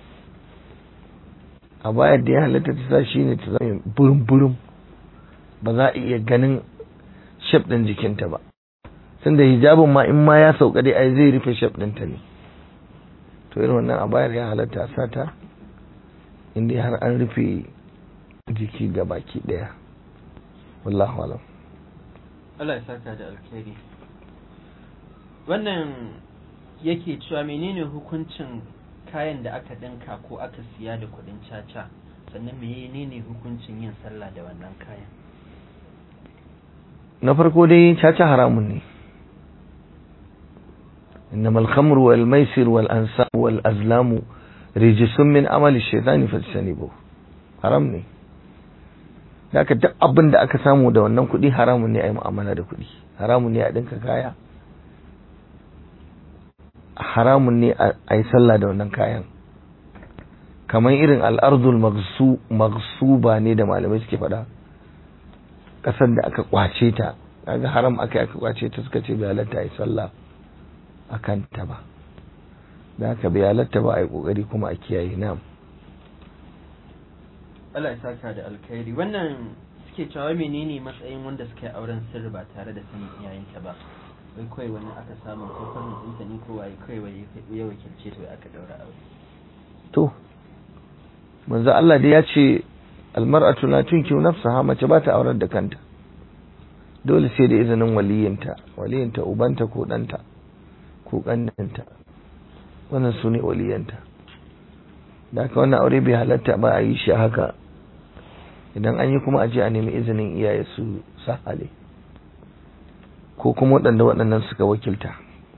B: a baya da ya halatta ta sa shi ne ta zama burin burin ba za a iya ganin shaf ɗin jikinta ba tunda hijabin ma in ma ya sauka dai ai zai rufe shaf ɗinta ne to irin wannan a bayar ya halatta a sata inda har an rufe jiki ga baki daya wallahu alam
A: Allah ya saka da alkhairi wannan yake cewa menene hukuncin kayan da aka dinka ko aka siya da kudin caca sannan menene hukuncin yin sallah da wannan kayan
B: na farko dai caca haramun ne إنما الخمر والميسر والأنساب والأزلام رجس من عمل الشيطان فاجتنبوه haram ne da aka duk abin da aka samu da wannan kuɗi haramun ne a yi mu'amala da kuɗi haramun ne a ɗinka kaya haramun ne a yi sallah da wannan kayan kamar irin al'arzul magsuba ne da malamai suke faɗa ƙasar da aka kwace ta kaga haram aka yi aka kwace ta suka ce bai halatta a yi sallah a kanta ba da haka bai halatta ba a yi ƙoƙari kuma a kiyaye nam
A: Allah ya saka da alkhairi wannan suke cewa menene matsayin wanda suka yi auren sirri ba tare da sanin iyayenta ba wai kawai wani aka samu ko kwanin ɗinta ne ko waye kawai ya wakilce to aka daura aure
B: to manzo Allah dai ya ce almar'atu la tunkihu nafsaha mace ba ta aurar da kanta dole sai da izinin waliyinta waliyinta ubanta ko ɗanta ko ƙannanta wannan su ne waliyanta da haka wannan aure bai halatta ba a yi shi haka idan an yi kuma a je a nemi izinin iyaye su sahale ko kuma waɗanda waɗannan suka wakilta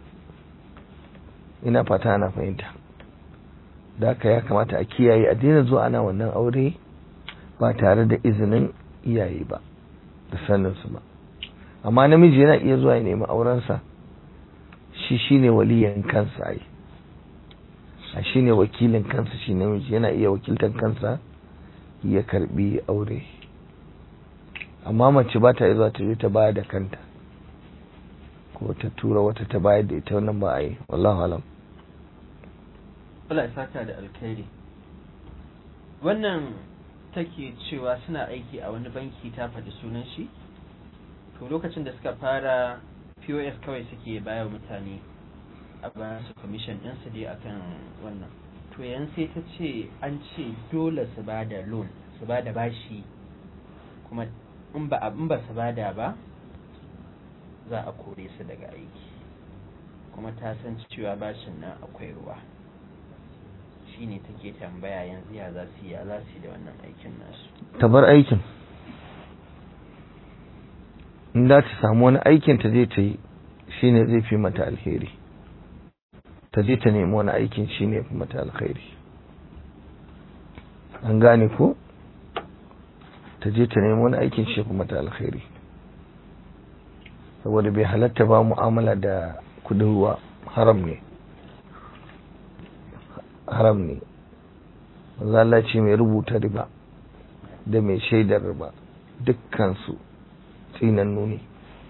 B: ina fata ana fahimta da haka ya kamata a kiyaye a daina zuwa ana wannan aure ba tare da izinin iyaye ba da saninsu ba amma namiji yana iya zuwa ya nemi aurensa shi shine waliyan kansa ai a shine wakilin kansa shi namiji yana iya wakiltar kansa ya karbi aure amma mace ba ta zuwa ta je ta bayar da kanta ko ta tura wata ta bayar da ita wannan ba a yi wallahu alam
A: Allah ya saka da alkhairi wannan take cewa suna aiki a wani banki ta faɗi sunan shi to lokacin da suka fara pos kawai suke baya wa mutane a bayan su commission ɗinsu dai akan wannan to yan sai ta ce an ce dole su ba da loan su ba da bashi kuma in ba in ba su bada ba za a kore su daga aiki kuma ta san cewa bashin nan akwai ruwa shine take tambaya yanzu ya za su yi ya za su yi da wannan aikin nasu
B: ta bar aikin in za ta samu wani aikin ta je ta yi shine zai fi mata alheri ta je ta nemi wani aikin shine fi mata alheri an gane ko ta je ta nemi wani aikin shi fi mata alheri saboda bai halatta ba mu'amala da kudin ruwa haram ne haram ne Allah ce mai rubuta riba da mai shaidar riba dukkansu tsinannu ne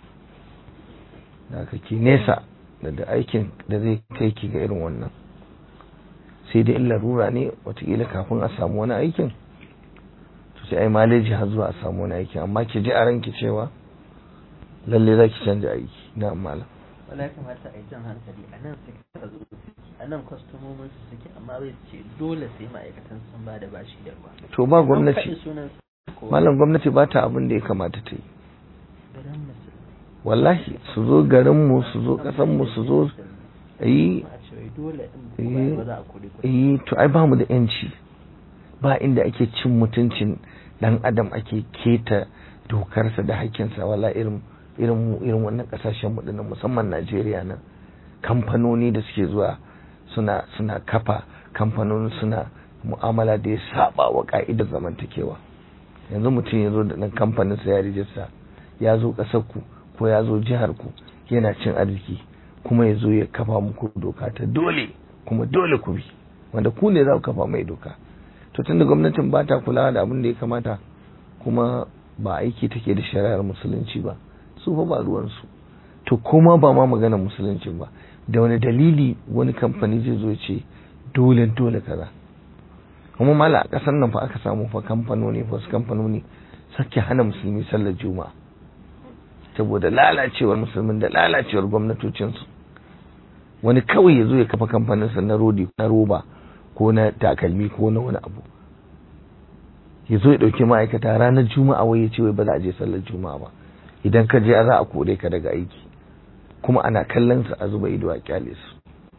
B: da kake nesa da da aikin da zai kai ki ga irin wannan sai dai in larura ne watakila kafin a samu wani aikin to sai ai maleji har zuwa a samu wani aikin amma ki ji a ranki cewa lalle za ki canja aiki na malam
A: wala ya kamata a yi jan hankali a nan suke zo a nan kwastomomin su suke amma zai ce dole sai ma'aikatan sun ba da bashi da ruwa
B: to ba
A: Faɗi
B: gwamnati
A: sunan ko
B: malam gwamnati ba ta abin da ya kamata ta yi
A: garin musulmi
B: wallahi su zo garinmu su zo ƙasanmu su zo yi
A: a ce wai dole in
B: Eh.
A: ba za a kore kuɗi
B: yi to ai ba mu da yanci ba inda ake cin mutuncin dan adam ake keta dokarsa da hakkinsa wala irin irin mu irin wannan kasashen mu dinnan musamman Najeriya nan kamfanoni da suke zuwa suna suna kafa kamfanoni suna mu'amala da ya saba wa ka'idar zamantakewa yanzu mutum ya zo da ɗan kamfanin sa ya rijista ya zo ƙasar ku ko ya zo jihar ku yana cin arziki kuma ya zo ya kafa muku doka ta dole kuma dole ku bi wanda ku ne za ku kafa mai doka to tunda gwamnatin ba ta kula da abin da ya kamata kuma ba aiki take da shari'ar musulunci ba su fa ba ruwansu to kuma ba ma maganar musulunci ba da wani dalili wani kamfani zai zo ya ce dole dole kaza kuma mala a ƙasar nan fa aka samu fa kamfanoni fa wasu kamfanoni sake hana musulmi sallar juma'a saboda lalacewar musulmin da lalacewar gwamnatocinsu wani kawai ya zo ya kafa kamfaninsa na rodi na roba ko na takalmi ko na wani abu ya zo ya ɗauki ma'aikata ranar juma'a wai ya ce wai ba za a je sallar juma'a ba idan ka je za a kore ka daga aiki kuma ana kallon su a zuba ido a kyale su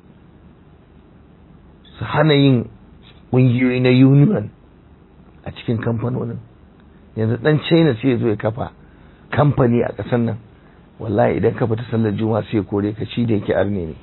B: su hana yin ƙungiyoyi na union a cikin kamfanonin yanzu dan china sai ya zo ya kafa kamfani a ƙasar nan wallahi idan ka fita sallar juma'a sai ya kore ka shi da yake arne ne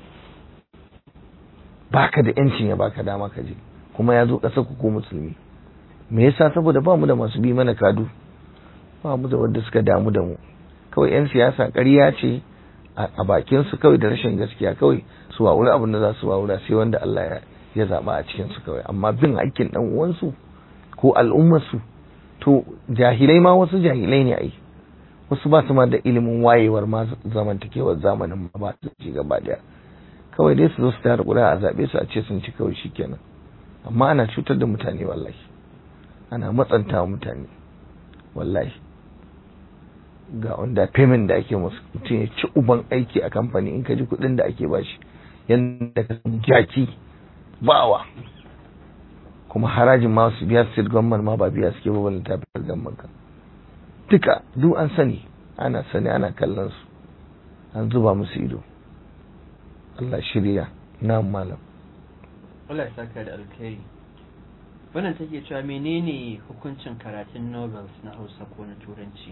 B: baka da yancin ya baka dama ka je kuma ya zo ƙasar ku ko musulmi me yasa saboda ba mu da masu bi mana kadu ba mu da wanda suka damu da mu kawai yan siyasa ƙarya ce a bakin su kawai da rashin gaskiya kawai su wawura abin da za su wawura sai wanda Allah ya ya zaba a cikin su kawai amma bin hakkin dan uwansu ko al'ummar su to jahilai ma wasu jahilai ne ai wasu ba su ma da ilimin wayewar ma zamantakewar zamanin ma ba su ci gaba daya kawai dai su zo su tara ƙuri'a a zaɓe su a ce sun ci kawai shikenan amma ana cutar da mutane wallahi ana matsanta wa mutane wallahi ga wanda payment da ake musu mutum ya ci uban aiki a kamfani in ka ji kuɗin da ake bashi yadda ka san jaki bawa kuma harajin ma su biya state government ma ba biya suke ba balin tafiyar government kan duka duk an sani ana sani ana kallon su an zuba musu ido Allah shirya na malam
A: Allah ya saka da alkhairi wannan take cewa menene hukuncin karatun novels na Hausa ko na Turanci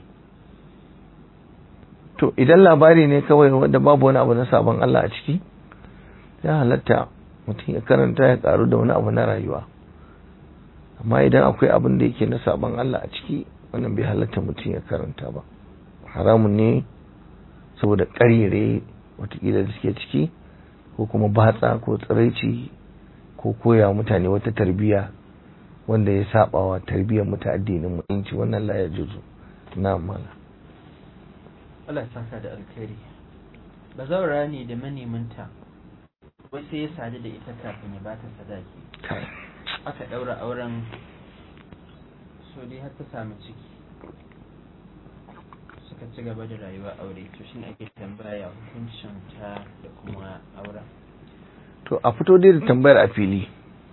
B: to idan labari ne kawai wanda babu wani abu na sabon Allah a ciki ya halatta mutum ya karanta ya karu da wani abu na rayuwa amma idan akwai abin da yake na sabon Allah a ciki wannan bai halatta mutum ya karanta ba haramun ne saboda ƙarire watakila da suke ciki ko kuma batsa ko tsiraici ko koya mutane wata tarbiyya wanda ya saba wa tarbiyyar muta addinin mutunci wannan la ya juzu na mala
A: Allah ya saka da alkhairi bazawara ne da manemanta wai sai ya sadu da ita kafin ya bata sadaki aka daura auren so dai har ta samu ciki suka ci gaba da rayuwa aure to shine ake tambaya hukuncin ta da kuma auren
B: to a fito dai da tambayar a fili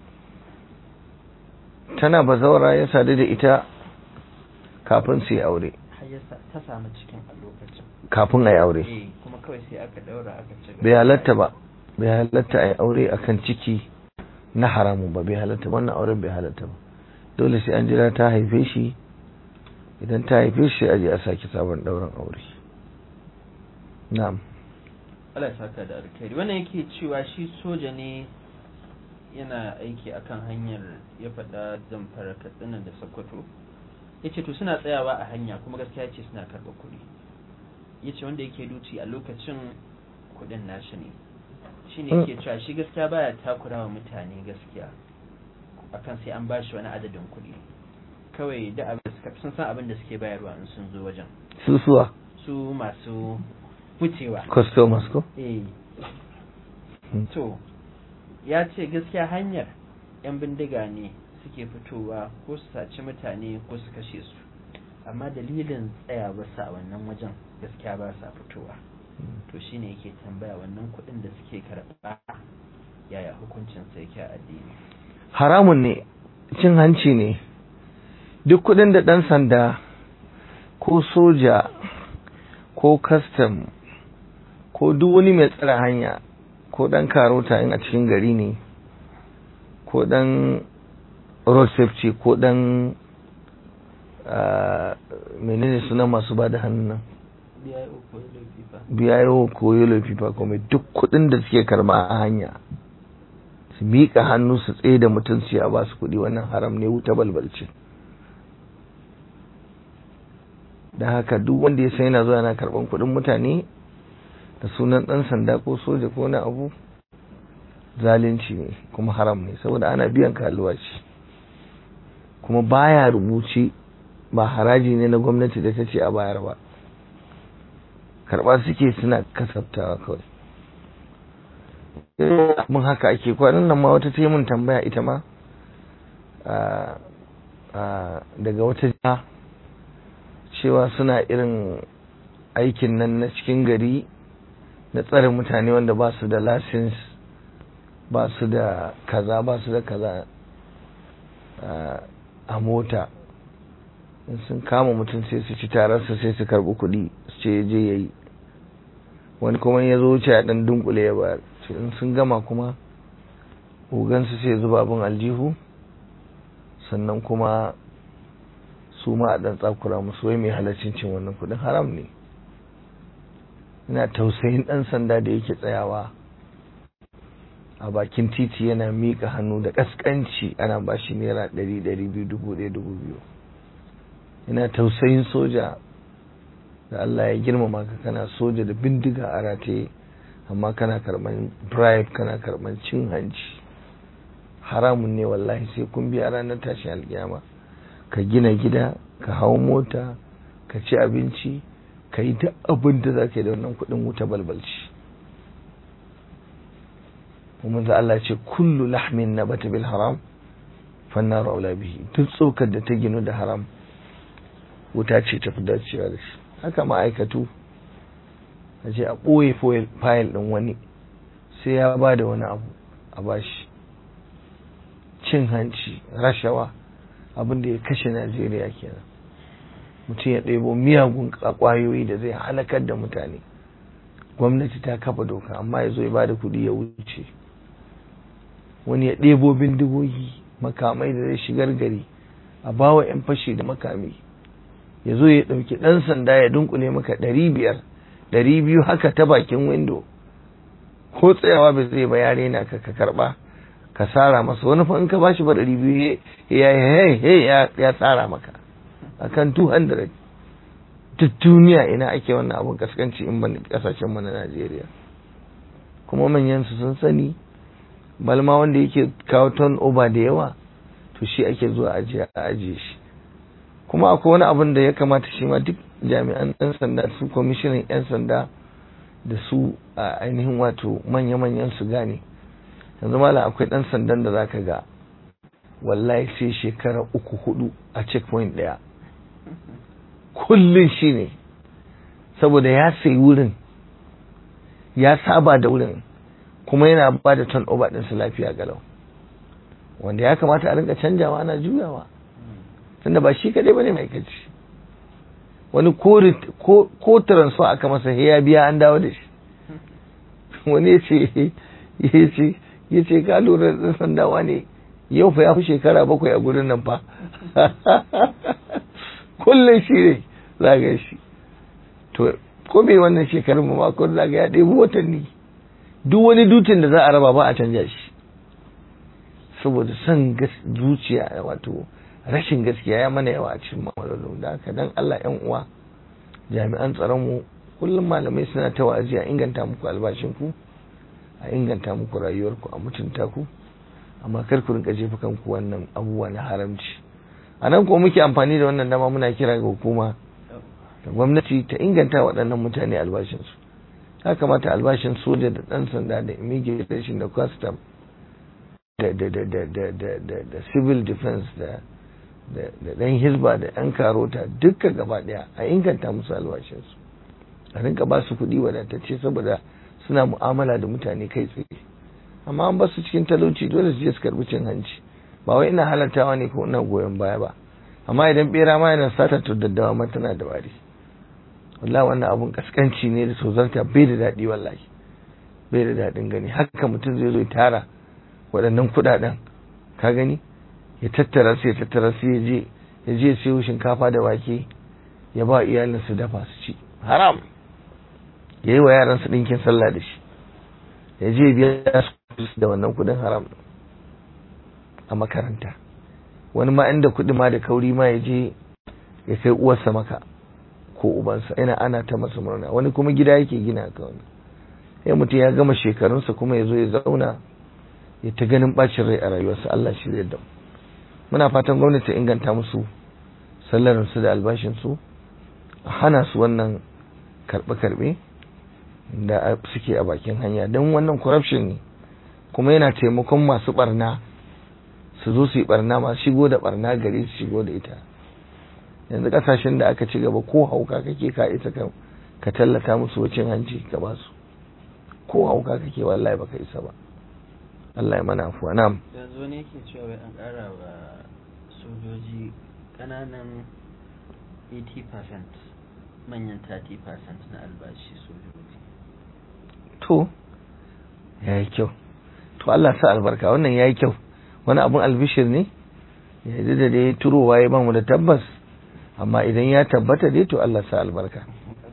B: tana bazawara ya sadu da ita kafin su yi aure
A: har ya sa- ta samu cikin a lokacin
B: kafin a yi aure
A: eh kuma kawai sai aka daura aka ci gaba
B: bai halatta ba bai halatta a yi aure akan ciki na haramun ba bai halatta ba, wannan auren bai halatta ba dole sai an jira ta haife shi idan ta haife shi sai a je a sake sabon ɗaurin aure na'am
A: Allah ya saka da alkhairi wannan yake cewa shi soja ne yana aiki akan hanyar ya faɗa zamfara katsina da sokoto ya ce to suna tsayawa a hanya kuma gaskiya ce suna karɓar kuɗi ya ce wanda yake duci a lokacin kuɗin nashi ne shi ne
B: Mm.
A: yake cewa shi gaskiya baya takura wa mutane gaskiya akan sai an bashi wani adadin kuɗi kawai da abin da suka sun san abin da suke bayarwa in sun zo wajen
B: susuwa
A: su masu wucewa
B: customers ko
A: eh
B: Hmm.
A: to ya ce gaskiya hanyar 'yan bindiga ne suke fitowa ko su saci mutane ko su kashe su amma dalilin tsaya basu a wannan wajen gaskiya ba sa fitowa to shine yake tambaya wannan kuɗin da suke karɓa yaya hukuncin sa yake a addini
B: haramun ne cin hanci ne duk kudin da ɗan sanda ko soja ko custom ko duk wani mai tsara hanya ko ɗan karota in a cikin gari ne ko ɗan road safety ko ɗan ah, menene suna masu ba da hannun nan
A: biya uku laifi fa
B: biyayo ko yellow fever ko mai duk kudin da suke karba a hanya su miƙa hannu su tsaye da mutum su ya ba su kuɗi wannan haram ne wuta balbalce da haka duk wanda ya san yana zuwa yana karɓan kuɗin mutane da sunan ɗan sanda ko soja ko wani abu zalunci ne kuma haram ne saboda ana biyan ka albashi kuma baya rubuce ba haraji ne na gwamnati da ta ce a bayar ba karɓa suke suna kasaftawa kawai mun haka ake kwanan nan ma wata ta yi mun tambaya ita ma a- a- daga wata jiha cewa suna irin aikin nan na cikin gari na tsare mutane wanda ba su da lasins ba su da kaza ba su da kaza a- a mota in sun kama mutum sai su ci tararsa sai su karbi kuɗi su ce je ya yi wani kuma ya zo wuce ya ɗan dunkule ya bayar ce in sun gama kuma ogansu sai zuba abin aljihu sannan kuma su ma a ɗan tsakura musu wai mai halaccin cin wannan kuɗin haram ne ina tausayin ɗan sanda da yake tsayawa a bakin titi yana miƙa hannu da ƙasƙanci ana ba shi naira ɗari ɗari biyu dubu ɗaya dubu biyu ina tausayin soja da Allah ya girmama ka kana soja da bindiga a rataye amma kana karɓar bribe kana karɓar cin hanci haramun ne wallahi sai kun biya ranar tashin alkiyama ka gina gida ka hau mota ka ci abinci ka yi duk abin da za ka yi da wannan kuɗin wuta balbalci kuma za Allah ce kullu lahmin na bata bil haram fannar aula bihi duk tsokar da ta ginu da haram wuta ce ta fi dacewa da shi haka ma'aikatu a ce a ɓoye fayil ɗin wani sai ya ba da wani abu a bashi cin hanci rashawa abin da ya kashe najeriya kenan mutum ya ɗebo miyagun ƙwayoyi da zai halakar da mutane gwamnati ta kafa doka amma ya zo ya ba da kuɗi ya wuce wani ya ɗebo bindigogi makamai da zai shigar gari a bawa 'yan fashi da makami ya zo ya ɗauki ɗan sanda ya dunkule maka ɗari biyar ɗari biyu haka ta bakin windo ko tsayawa bai zai ba yare na ka ka karɓa ka tsara masa wani fa in ka bashi ba ɗari biyu ya yi ya tsara maka akan 200 duk duniya ina ake wannan abun kaskanci in ban kasashen mu na Najeriya kuma manyan su sun sani balma wanda yake kawo ton over da yawa to shi ake zuwa ajiye a ajiye shi kuma akwai wani abun da ya kamata shi ma duk jami'an ɗan sanda su kwamishinan 'yan sanda da su a ainihin wato manya-manyan su gane yanzu malam akwai ɗan sandan da zaka ga wallahi sai shekara uku hudu a checkpoint daya kullum shi ne saboda ya sayi wurin ya saba da wurin kuma yana ba da ton over ɗinsa lafiya galau wanda ya kamata a rinka canjawa ana juyawa tunda ba shi kadai bane mai kaci wani ko transfer aka masa ya biya an dawo da shi wani ya ce ya ce ka lura da sandawa ne yau fa ya fi shekara bakwai a gurin nan fa kullum shi ne zaga shi to ko bai wannan shekarun ma ko zaga ya ɗebi watanni duk wani dutin da za a raba ba a canja shi saboda son zuciya wato rashin gaskiya ya mana yawa a cikin ma'amalolin da haka dan Allah yan uwa jami'an tsaron mu kullum malamai suna ta wa'azi a inganta muku albashin ku a inganta muku rayuwarku a mutunta ku amma kar ku rinka jefa kanku wannan abubuwa na haramci a nan kuma muke amfani da wannan dama muna kira ga hukuma da gwamnati ta inganta waɗannan mutane albashinsu ya kamata albashin soja da ɗan sanda da immigration da custom da da da da da da da da civil defense da da da ɗan hisba da ɗan karota duka gaba ɗaya a inganta musu albashinsu a rinka ba su kuɗi wadatacce saboda suna mu'amala da mutane kai tsaye amma an basu cikin talauci dole su je su karbi cin hanci ba wai ina halartawa ne ko ina goyon baya ba amma idan bera ma yana sata to daddawa ma tana da wari wallahi wannan abun kaskanci ne da tozarta bai da daɗi wallahi bai da daɗin gani haka mutum zai zo ya tara waɗannan kuɗaɗen ka gani ya tattara su ya tattara su ya je ya je siyo shinkafa da wake ya ba iyalin su dafa su ci haram ya yi wa yaran su ɗinkin sallah da shi ya je biya su da wannan kuɗin haram a makaranta wani ma inda kuɗi ma da kauri ma ya je ya kai uwarsa maka ko ubansa ina ana ta masa murna wani kuma gida yake gina ka wani sai mutum ya gama shekarunsa kuma ya zo ya zauna ya ta ganin bacin rai a rayuwarsa Allah shi zai damu muna fatan gwamnati ta inganta musu sallarinsu da albashinsu a hana su wannan karɓe-karɓe da suke a bakin hanya don wannan corruption ne kuma yana taimakon masu barna su zo su yi barna masu shigo da barna gari su shigo da ita yanzu kasashen da aka ci gaba ko hauka kake ka ita ka tallata musu wacin hanci ka ba su ko hauka kake wallahi baka isa ba Allah ya mana afuwa na'am
A: yanzu ne yake cewa wai an ƙara wa sojoji ƙananan 80% manyan 30% na albashi sojoji
B: to ya yi kyau to Allah sa albarka wannan ya yi kyau wani abun albishir ne ya da dai turowa ya bamu da tabbas amma idan ya tabbata dai to Allah sa albarka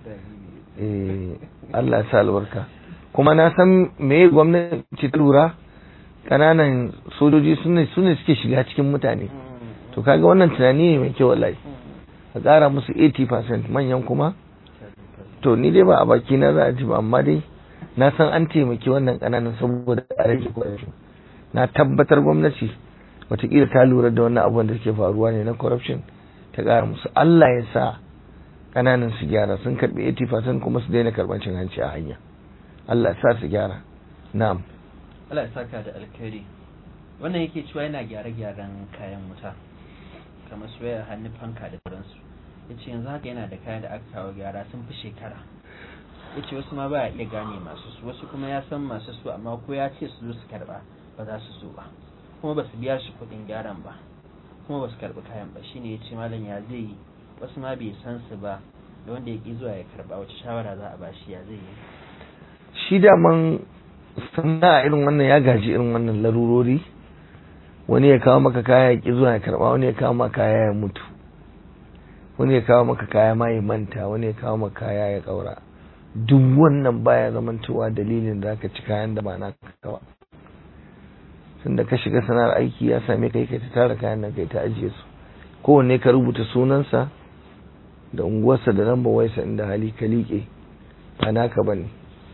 B: eh Allah sa albarka kuma na san me gwamnati ta lura kananan sojoji sune sune suke shiga cikin mutane to kaga wannan tunani ne mai kyau wallahi a ƙara musu 80% manyan kuma to ni dai ba a baki na za a ji ba amma dai na san an taimaki wannan kananan saboda a rage corruption na tabbatar gwamnati watakila ta lura da wannan abubuwan da suke faruwa ne na corruption ta ƙara musu Allah ya sa kananan su gyara sun karbi 80% kuma su daina karban cin hanci a hanya Allah ya sa su gyara na'am
A: Allah ya saka da alkhairi wannan yake cewa yana gyare-gyaren kayan wuta kamar su wayar hannu fanka da sauransu ya ce yanzu haka yana da kayan da aka kawo gyara sun fi shekara ya ce wasu ma ba iya gane masu su wasu kuma ya san masu su amma ko ya ce su zo su karba ba za su zo ba kuma ba su biya shi kuɗin gyaran ba kuma ba su karbi kayan ba shine ya ce malam ya zai yi wasu ma bai san su ba da wanda ya ki zuwa ya karba wace shawara za a ba shi ya zai yi
B: shi daman sannan irin wannan ya gaji irin wannan larurori wani ya kawo maka kaya ya ki zuwa ya karba wani ya kawo maka kaya ya mutu wani ya kawo maka kaya ma ya manta wani ya kawo maka kaya ya kaura duk wannan baya zamantowa dalilin da aka ci kayan da ba na kawa tun da ka shiga sana'ar aiki ya same kai kai ta tara kayan nan kai ta ajiye su kowanne ka rubuta sunansa da unguwarsa da lambar waisa inda hali ka liƙe ba naka bane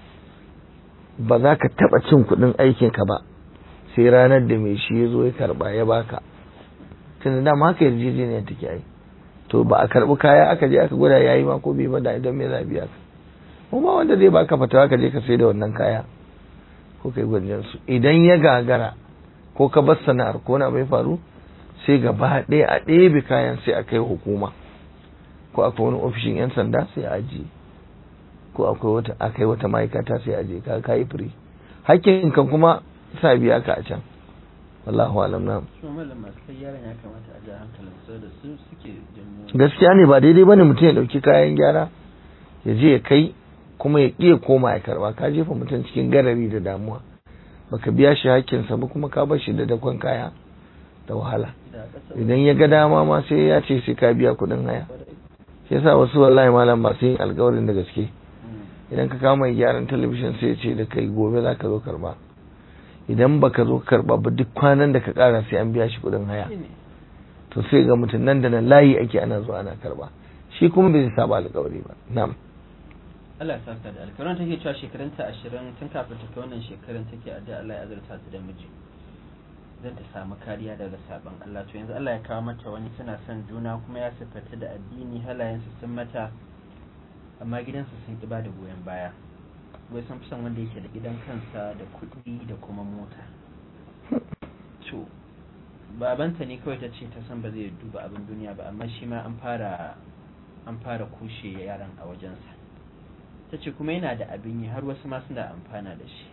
B: ba za ka taɓa cin kuɗin aikinka ba sai ranar da mai shi ya zo ya karɓa ya baka tun da dama haka yarjejeniya take ai to ba a karɓi kaya aka je aka gwada yayi ma ko bai ba da idan me za a biya ka kuma wanda zai baka fatawa ka je ka sai da wannan kaya ko kai gwanjan su idan ya gagara ko ka bar sana'ar ko na bai faru sai gaba ɗaya a ɗebe kayan sai a kai hukuma ko akwai wani ofishin 'yan sanda sai a ajiye ko akwai wata akai wata ma'aikata sai a je ka kai firi hakkin kan kuma sa biya ka a can wallahu alam na
A: su mallam masu kai yaron ya kamata a ja hankalin su da su suke janyo
B: gaskiya ne ba daidai bane mutum ya dauki kayan gyara ya je ya kai kuma ya ƙi ya koma ya karba ka jefa mutum cikin garari da damuwa baka biya shi hakkinsa ba kuma ka bar shi da dakon kaya da wahala
A: da ƙasar
B: idan ya ga dama ma sai ya ce sai ka biya kuɗin haya shi yasa wasu wallahi malam masu yin alkawarin da gaske idan ka kawo mai gyaran talabijin sai ya ce da kai gobe za ka zo karba idan baka zo karba ba duk kwanan da ka kara sai an biya shi kuɗin haya
A: ne
B: to sai ga mutum nan da nan layi ake ana zuwa ana karba shi kuma bai saba alkawari ba na'am
A: Allah ya saka da alkawarin take cewa shekarunta ashirin tun kafin ta kai wannan shekarun take addu'a Allah ya azurta ta da miji zan ta samu kariya daga sabon Allah to yanzu Allah ya kawo mata wani suna son juna kuma ya siffata da addini halayensu sun mata amma gidansu sun ƙi ba da goyon baya wai sun fi son wanda yake da gidan kansa da kuɗi da kuma mota to babanta ne kawai ta ce ta san ba zai duba abin duniya ba amma shi ma an fara an fara kushe yaran a wajensa ta ce kuma yana da abin yi har wasu ma suna amfana da shi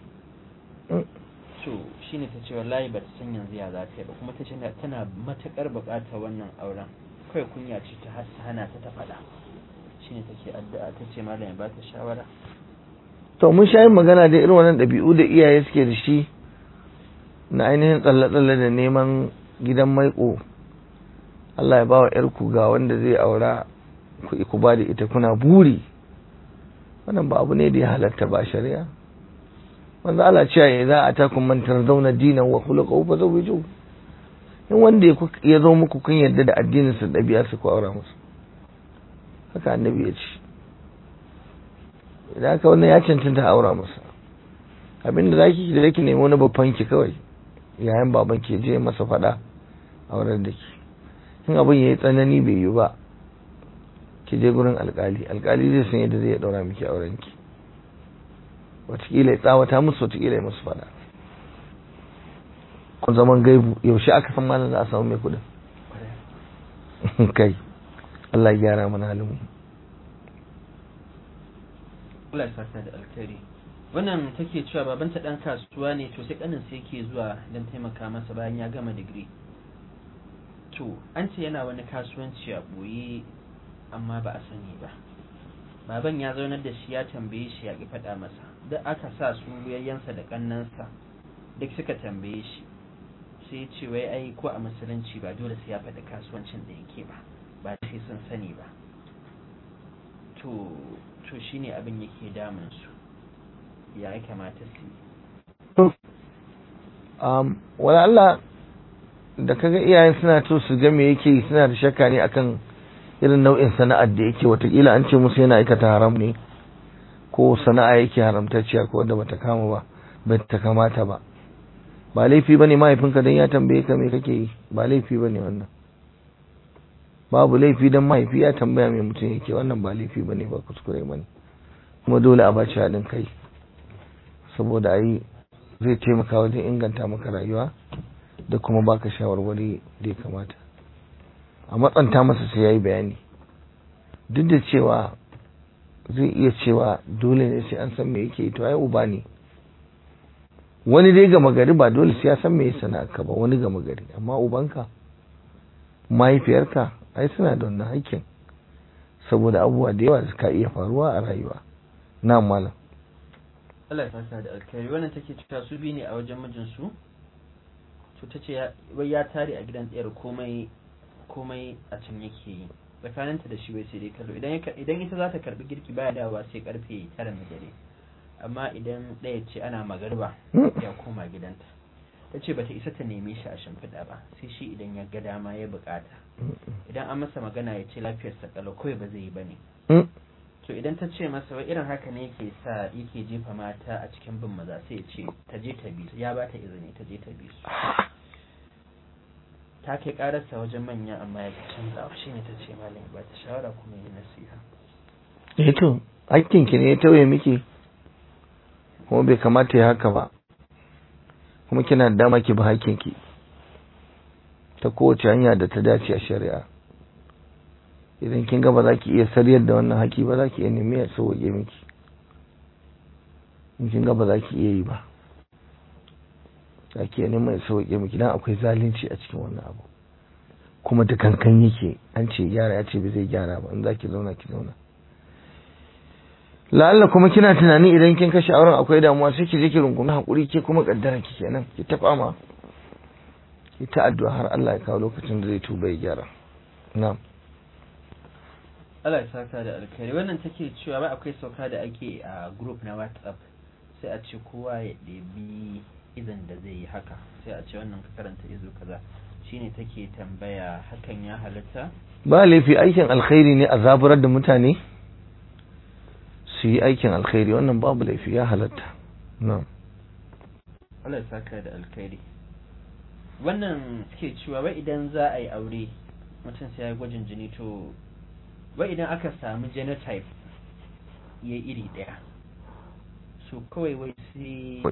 A: to shine ta ce wallahi ba ta san yanzu ya za ta yi ba kuma ta ce na- tana matakar buƙatar wannan auren kawai kunya ce ta har ta hana ta ta faɗa shine take addu'a ta ce malam ya ba ta shawara
B: to mun sha yin magana da irin wannan ɗabi'u da iyaye suke da shi na ainihin tsalle-tsalle da neman gidan maiko Allah ya ba wa ‘yarku ga wanda zai aura ku ku ba da ita kuna buri wannan ba abu ne da ya halatta ba shari'a wanda Allah cewa ya za a takun mantar zauna dinan wa khuluqa fa zawiju in wanda ya ku- ya zo muku kun yarda da addinin sa ɗabi'a su ku aura musu haka annabi ya ce idan haka wannan ya cancanta a aura masa abinda za ki da ki nemi wani babban ki kawai yayin baban ki je masa fada a wurin da ki in abin ya yi tsanani bai yi ba ki je gurin alkali alkali zai san yadda zai daura miki auren ki watakila ya tsawata musu watakila ya musu fada kun zaman gaibu yaushe aka san malam za a samu mai kudin kai Allah ya gyara mana halin mu
A: Allah ya saka da alkhairi wannan take cewa babanta dan kasuwa ne to sai kanin sai yake zuwa don taimaka masa bayan ya gama digiri to an ce yana wani kasuwanci a boye amma ba a sani ba baban ya zaunar da shi ya tambaye shi ya ki faɗa masa duk aka sa su yayyansa da kannansa duk suka tambaye shi sai ya ce wai ai ko a musulunci ba dole sai ya faɗi kasuwancin da yake ba ba sai sun sani ba to to shine abin yake damun su ya kamata su yi
B: um, wala Allah da kaga iyayen suna to su ga me yake yi, suna da shakka ne akan irin nau'in sana'ar da yake watakila an ce musu yana aikata haram ne ko sana'a yake haramtacciya ko wanda bata kama ba bata kamata ba ba laifi bane mahaifinka dan ya tambaye ka me kake yi ba laifi bane wannan babu laifi dan mahaifi ya tambaya me mutum yake wannan ba laifi bane ba kuskure bane kuma dole a bashi haɗin kai saboda ai zai taimaka wajen inganta maka rayuwa da kuma baka shawarwari da ya kamata a matsanta masa sai yayi bayani duk da cewa zai iya cewa dole ne sai an san me yake yi to ai uba ne wani dai gama gari ba dole sai ya san me sana'a ka ba wani gama gari amma ubanka mahaifiyarka ai suna da wannan haƙƙin saboda abubuwa da yawa da suka iya faruwa a rayuwa na malam
A: Allah ya fasa da alkhairi wannan take cewa su biyu ne a wajen mijinsu to ta ce wai ya tare a gidan ɗayar komai komai a can yake yi tsakaninta da shi wai sai dai kallo idan ya- idan ita za ta karbi girki baya dawowa sai karfe tara na dare amma idan ɗaya ce ana magarba ya koma gidanta ta ce bata isa ta neme shi a shimfiɗa ba sai shi idan ya ga dama ya bukata idan an masa magana ya ce lafiyarsa kalau kawai ba zai yi ba ne
B: Mm.
A: to idan ta ce masa wai irin haka ne yake sa yake jefa mata a cikin bin maza sai ya ce ta je ta bi su ya ba ta izini ta je ta bi su ta kai kararsa wajen manya amma ya ki canzawa shi ne ta ce malam ba ta shawara kuma yi nasiha
B: eh to hakkinki ne ya tauye miki kuma bai kamata ya haka ba kuma kina da dama ki bi hakkinki ta kowace hanya da ta dace a shari'a idan kin ga ba za ki iya sariyar da wannan haƙi ba za ki iya nemi ya sauwaƙe miki in kin ga ba za ki iya yi ba za ki iya neman ya sauwaƙe miki dan akwai zalunci a cikin wannan abu kuma da kankan yake an ce gyara ya ce ba zai gyara ba in za ki zauna ki zauna la'alla kuma kina tunani idan kin kashe auren akwai damuwa sai ki je ki rungumi hakuri ke kuma kaddara ki kenan ki ta fama ki ta addu'a har Allah ya kawo lokacin da zai tuba ya gyara na'am
A: Allah ya saka da alkhairi wannan take cewa ba akwai sauka da ake a group na WhatsApp sai a ce kowa ya ɗebi izan da zai yi haka sai a ce wannan ka karanta izo kaza shine take tambaya hakan ya halatta
B: ba laifi aikin alkhairi ne a zaburar da mutane su yi aikin alkhairi wannan babu laifi ya halatta na'am
A: Allah ya saka da alkhairi wannan ke cewa wai idan za a yi aure mutum sai ya gwajin jini to wai idan aka samu genotype ya iri ɗaya so kawai wai sai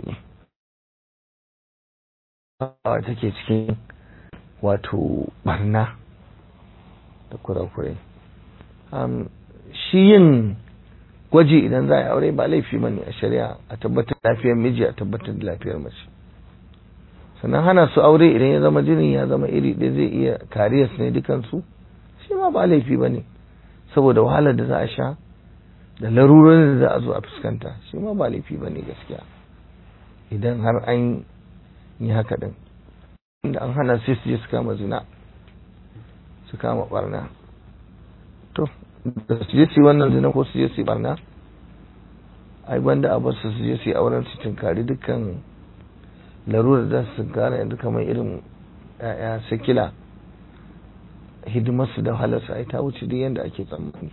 B: a take cikin wato barna da kurakurai shi yin gwaji idan za a yi aure ba laifi ba ne a shari'a a tabbatar da lafiyar miji a tabbatar da lafiyar mace sannan hana su aure idan ya zama jinin ya zama iri ɗaya zai iya kariyar ne dukansu shi ma ba laifi ba ne saboda wahalar da za a sha da larurorin da za a zo a fuskanta shi ma ba laifi ba ne gaskiya idan har an yi haka ɗin inda an hana sai su je su kama zina su kama barna to da su je su yi wannan zina ko su je su yi barna ai banda a basu su je su yi auren su tunkari dukkan larurar da su gane yanzu kamar irin ya'ya sakila hidimarsu da halarsa ai ta wuce duk yadda ake tsammani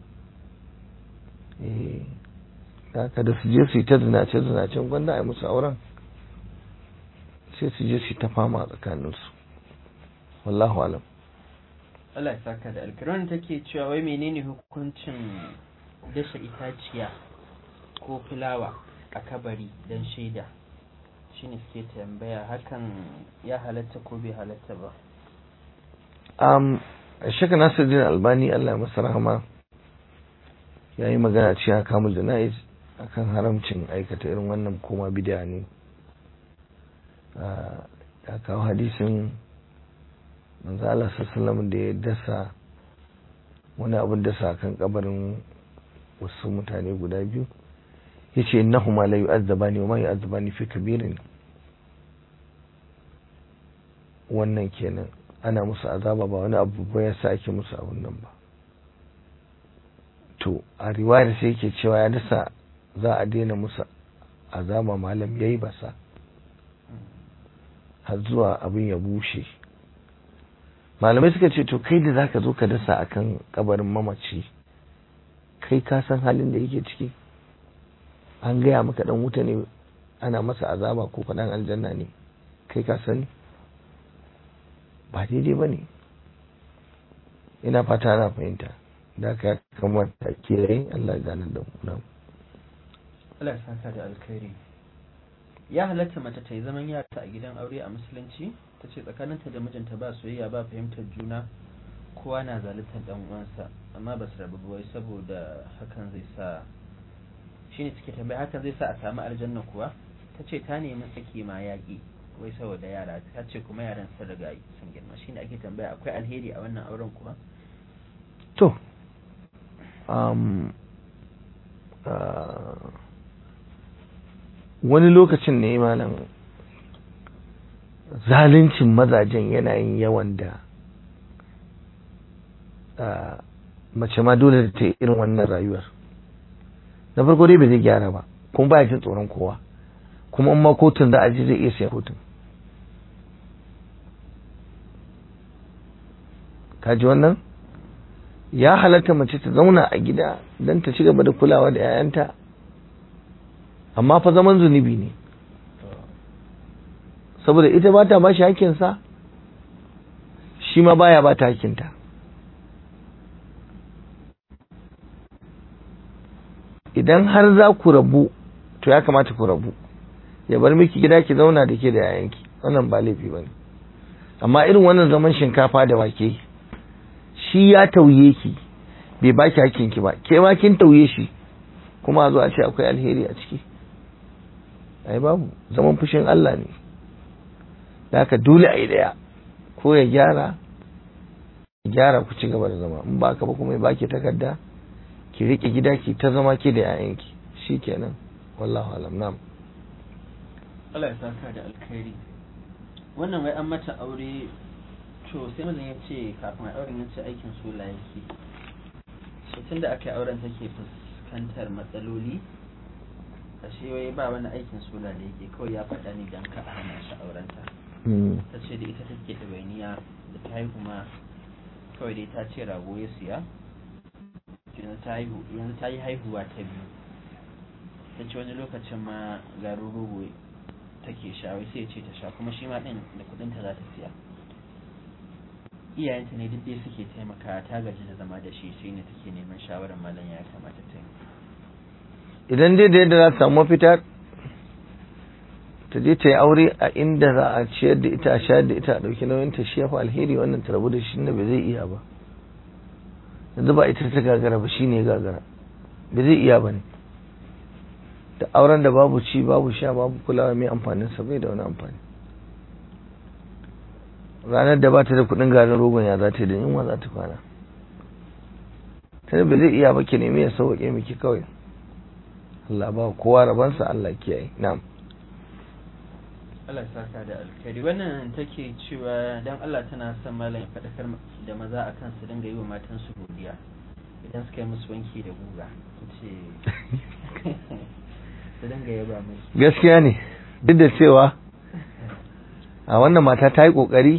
B: eh haka da su je su yi ta zinace zinacen gwanda a yi musu auren sai su je su ta fama a tsakaninsu wallahu alam
A: Allah ya saka da alkiran take cewa wai menene hukuncin dasha itaciya ko fulawa a kabari don shaida shine suke tambaya hakan ya halatta ko bai halatta ba
B: um, shaka nasiruddin albani Allah ya masa rahama ya yi magana cewa kamul jana'iz akan haramcin aikata irin wannan koma bidiya ne ya kawo hadisin manzo Allah sallallahu da ya dasa wani abin dasa kan kabarin wasu mutane guda biyu yace innahuma la yu'azzabani wa ma yu'azzabani fi kabirin wannan kenan ana musu azaba ba wani abu ba yasa ake musu abun nan ba to a riwayar sai yake cewa ya dasa za a daina musu azaba malam yayi basa har zuwa abin ya bushe malamai suka ce to kai da zaka zo ka dasa akan kabarin mamaci kai ka san halin da yake ciki an gaya maka dan wuta ne ana masa azaba ko faɗan aljanna ne kai ka sani ba daidai ba ne ina fata ana fahimta da ka kamata kiyaye Allah ganar da mu
A: Allah ya saka da alkhairi ya halatta mace ta yi zaman yata a gidan aure a musulunci ta ce tsakaninta da mijinta ba soyayya ba fahimtar juna kowa na zaluntar dan uwansa amma ba su rabu wai saboda hakan zai sa shine suke tambaya hakan zai sa a samu aljanna kuwa ta ce ta nemi saki ma yaƙi wai saboda yara ta ce kuma yaran sun riga sun girma shine ake tambaya akwai alheri a wannan auren kuma
B: to um, uh, wani lokacin ne malam zaluncin mazajen yana yin yawan da mace ma dole da ta irin wannan rayuwar na farko dai bai zai gyara ba kuma ba jin tsoron kowa kuma in ma kotun za a ji zai iya siya kotun kaji wannan ya halatta mace ta zauna a gida don ta ci gaba da kulawa da 'ya'yanta amma fa zaman zunubi ne saboda ita ba ta bashi hakinsa shi ma baya ba ta hakinta idan har za ku rabu to ya kamata ku rabu ya bar miki gida ki zauna da ke da yayanki wannan ba laifi ba ne amma irin wannan zaman shinkafa da wake shi ya tauye ki bai baki hakkin ki ba ke ma kin tauye shi kuma a zo a ce akwai alheri a ciki ai babu zaman fushin Allah ne da haka dole a yi daya ko ya gyara ya gyara ku ci gaba da zama in ba ka ba kuma ya baki takarda ki rike gida ki ta zama ki da 'ya'yanki shikenan wallahu alam na'am
A: Allah ya saka da alkhairi wannan wai an mata aure to sai mazan ya ce kafin auren ya ce aikin sola yake so tun da aka yi auren take fuskantar matsaloli ashe wai ba wani aikin sola da yake kawai ya faɗa ni don ka a hana shi aurenta ta ce da ita take ɗawainiya da ta haihu ma kawai dai ta ce rago ya siya yanzu ta haihu yanzu ta yi haihuwa ta biyu ta ce wani lokacin ma garin rogo take sha wai sai ya ce ta sha kuma shi ma ɗin da kuɗinta za ta siya iyayenta ne duk dai suke taimaka ta gaji da zama da shi sai ne take neman shawarar malam ya kamata ta yi
B: idan dai da yadda za ta samu mafita ta je ta yi aure a inda za a ciyar da ita a shayar da ita a ɗauki nauyin ta shi ya fi alheri wannan ta rabu da shi na bai zai iya ba yanzu ba ita ta gagara ba shi ne gagara bai zai iya ba ne da auren da babu ci babu sha babu kulawa mai amfanin sa bai da wani amfani ranar da ba ta da kuɗin garin rogon ya za ta yi da yunwa za ta kwana ta bai zai iya ba ki nemi ya sauƙe miki kawai Allah ba kowa rabansa Allah kiyaye na'am
A: Allah ya saka da alkhairi wannan take cewa dan Allah tana son malam ya faɗakar da maza akan su dinga yi wa matan su godiya idan suka yi musu wanki da guga ce su dinga yaba musu
B: gaskiya ne duk da cewa a wannan mata ta yi kokari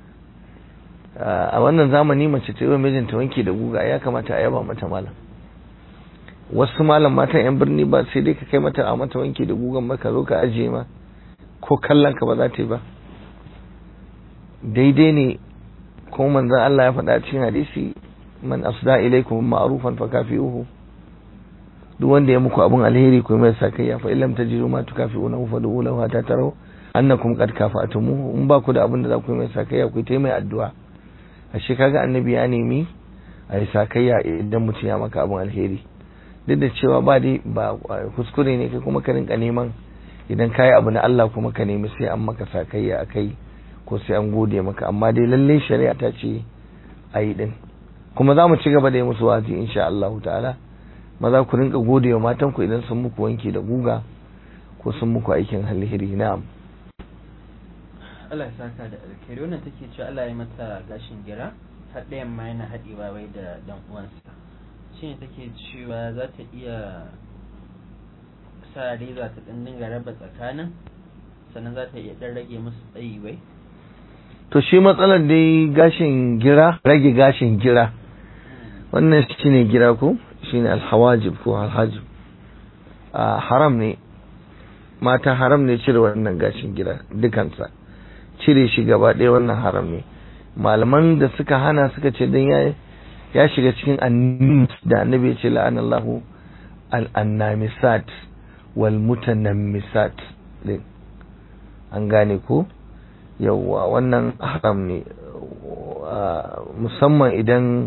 B: a wannan zamani mace ta yi wa mijinta wanki da guga ya kamata a yaba mata malam wasu malam matan yan birni ba sai dai ka kai mata a mata wanki da gugan maka zo ka ajiye ma ko kallon ka ba za ta yi ba daidai ne ko manzon Allah ya faɗa cikin hadisi man asda ilaikum ma'rufan fa kafi'uhu duk wanda ya muku abun alheri ku mai sakayya fa illam tajidu ma tukafi'una fa du'u lahu hatta taraw annakum qad kafa'tumuhu in ba ku da abin da za ku yi mai sakayya ku yi mai addu'a ashe kaga annabi ya nemi a yi sakayya idan mutum ya maka abun alheri duk da cewa ba dai ba kuskure ne kai kuma ka rinka neman idan ka yi abu na Allah kuma ka nemi sai an maka sakayya a kai ko sai an gode maka amma dai lalle shari'a ta ce a yi din kuma za mu ci gaba da yi musu wazi insha Allah ta'ala maza ku rinka gode wa matan ku idan sun muku wanki da guga ko sun muku aikin alheri na'am
A: Allah ya saka da alkhairi wannan take cewa Allah ya mata gashin gira har ɗayan ma yana haɗewa wai da dan uwansa shine take cewa za ta iya sa reza ta ɗan dinga raba tsakanin sannan za ta iya ɗan rage musu tsayi wai
B: to shi matsalar dai gashin gira rage gashin gira wannan shi ne gira ko shi ne alhawajib ko alhajib a haram ne mata haram ne cire wannan gashin gira dukansa cire shi gaba ɗaya wannan haram ne malaman da suka hana suka ce don ya shiga cikin annis da annabi ya ce la'anallahu al-annamisat wal mutanammisat din an gane ko yawwa wannan haram ne musamman idan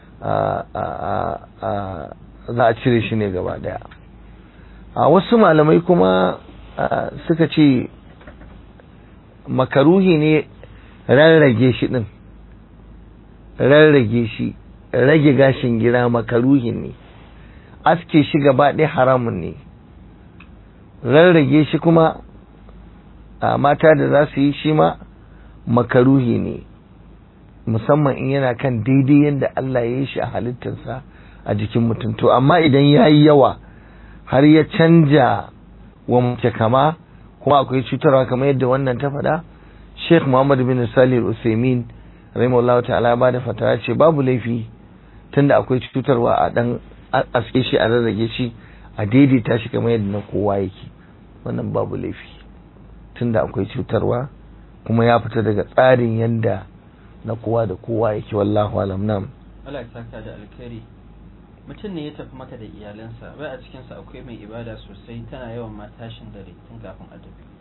B: za a cire shi ne gaba daya a wasu malamai kuma suka ce makaruhi ne rarrage shi din rarrage shi rage gashin gira makaruhi ne aske shi gaba ɗaya haramun ne rarrage shi kuma a mata da za su yi shi ma makaruhi ne musamman in yana kan daidai yadda Allah ya yi shi a halittarsa a jikin mutum to amma idan ya yi yawa har ya canja wa mace kama kuma akwai cutarwa kamar yadda wannan ta faɗa sheikh muhammad bin salih usaimin rahimahullah ta'ala ba da fatawa ce babu laifi tunda akwai cutarwa a dan aske shi a rarrage shi a daidaita shi kamar yadda na kowa yake wannan babu laifi tunda akwai cutarwa kuma ya fita daga tsarin yadda na kowa da kowa yake wallahu alam nam
A: Allah ya saka da alkhairi mutum ne ya tafi maka da iyalansa bai a cikinsa akwai mai ibada sosai tana yawan ma tashin dare tun kafin a tafi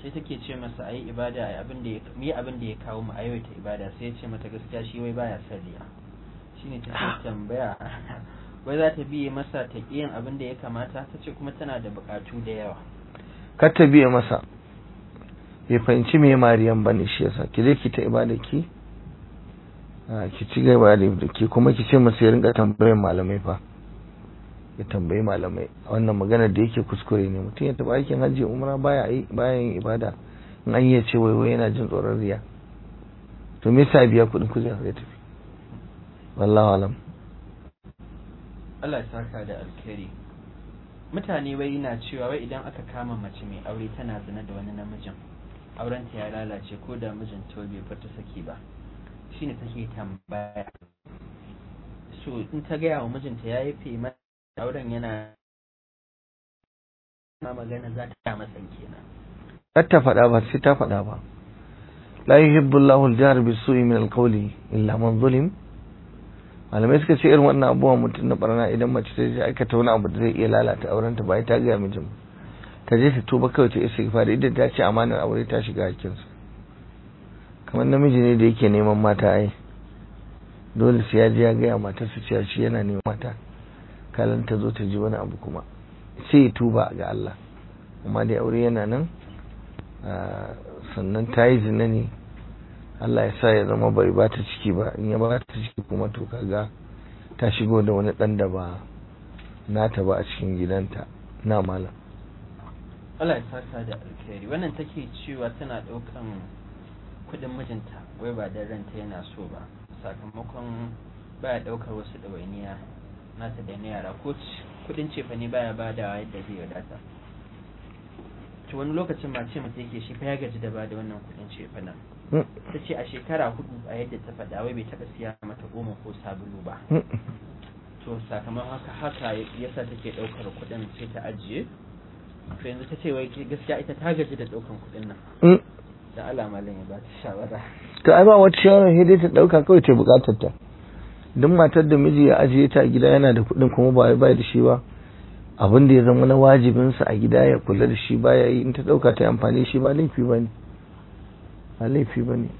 A: sai take ce masa ayi ibada ayi abin da ya mi abin da ya kawo mu ayyuta ibada sai ya ce mata gaskiya shi wai baya salliya shine take tambaya wai za ta biye masa ta yin abin da ya kamata ta ce kuma tana da bukatu da yawa
B: kar ta biye masa bai fahimci me mariyan bane shi yasa ki je ki ta ibada ki ki ci gaba da ki kuma ki ce masa ya rinka tambayar malamai fa ya tambayi malamai wannan magana da yake kuskure ne mutum ya taba aikin hajji umra baya yi baya yin ibada in an yi ce wai wai yana jin tsoron riya to me yasa biya kuɗin kujera ya tafi wallahu alam
A: Allah ya saka da alkhairi mutane wai na cewa wai idan aka kama mace mai aure tana zina da wani namijin aurenta ya lalace ko da mijin to bai fita saki ba shine take tambaya so in ta gaya wa mijinta ya yafe mata auren yana ma magana za ta masa kenan
B: kar ta faɗa ba sai ta faɗa ba la yuhibbu Allahu al-jahr bis-su'i min al-qawli illa man zulim malamai suka ce irin wannan abubuwan mutum na barna idan mace ta je aikata wani abu da zai iya lalata auren ta bai ta ga mijin ta je ta tuba kawai ta istighfar idan ta ce amanar aure ta shiga hakkinsa kamar namiji ne da yake neman mata ai dole sai ya je ya gaya matarsa cewa shi yana neman mata kalan ta zo ta ji wani abu kuma sai ya tuba ga Allah amma dai aure yana nan sannan ta yi zina ne Allah ya sa ya zama bai ba ta ciki ba in ya ba ta ciki kuma to kaga ta shigo da wani dan da ba nata ba a cikin gidanta na malam
A: Allah ya saka da alkhairi wannan take cewa tana daukan kudin mijinta wai ba dan ranta yana so ba sakamakon baya daukar wasu ɗawainiya nata da na yara ko kudin cefa ne baya badawa yadda zai wadata to wani lokacin ma ce mata yake shi fa ya gaji da bada wannan kudin cefa nan ta ce a shekara hudu a yadda ta faɗa wai bai taɓa siya mata goma ko sabulu ba to sakamakon haka haka yasa take ɗaukar kudin sai ta ajiye to yanzu ta ce wai gaskiya ita ta gaji da ɗaukan kudin nan da Allah malam ya ba ta shawara
B: to ai ba wata shawara sai dai ta ɗauka kawai ta buƙatar ta duk matar da miji ya ajiye ta a gida yana da kuɗin kuma ba ya da shi ba abin da ya zama na wajibinsa a gida ya kula da shi baya yi in ta ɗauka ta amfani shi ba laifi ba ne ba laifi ba ne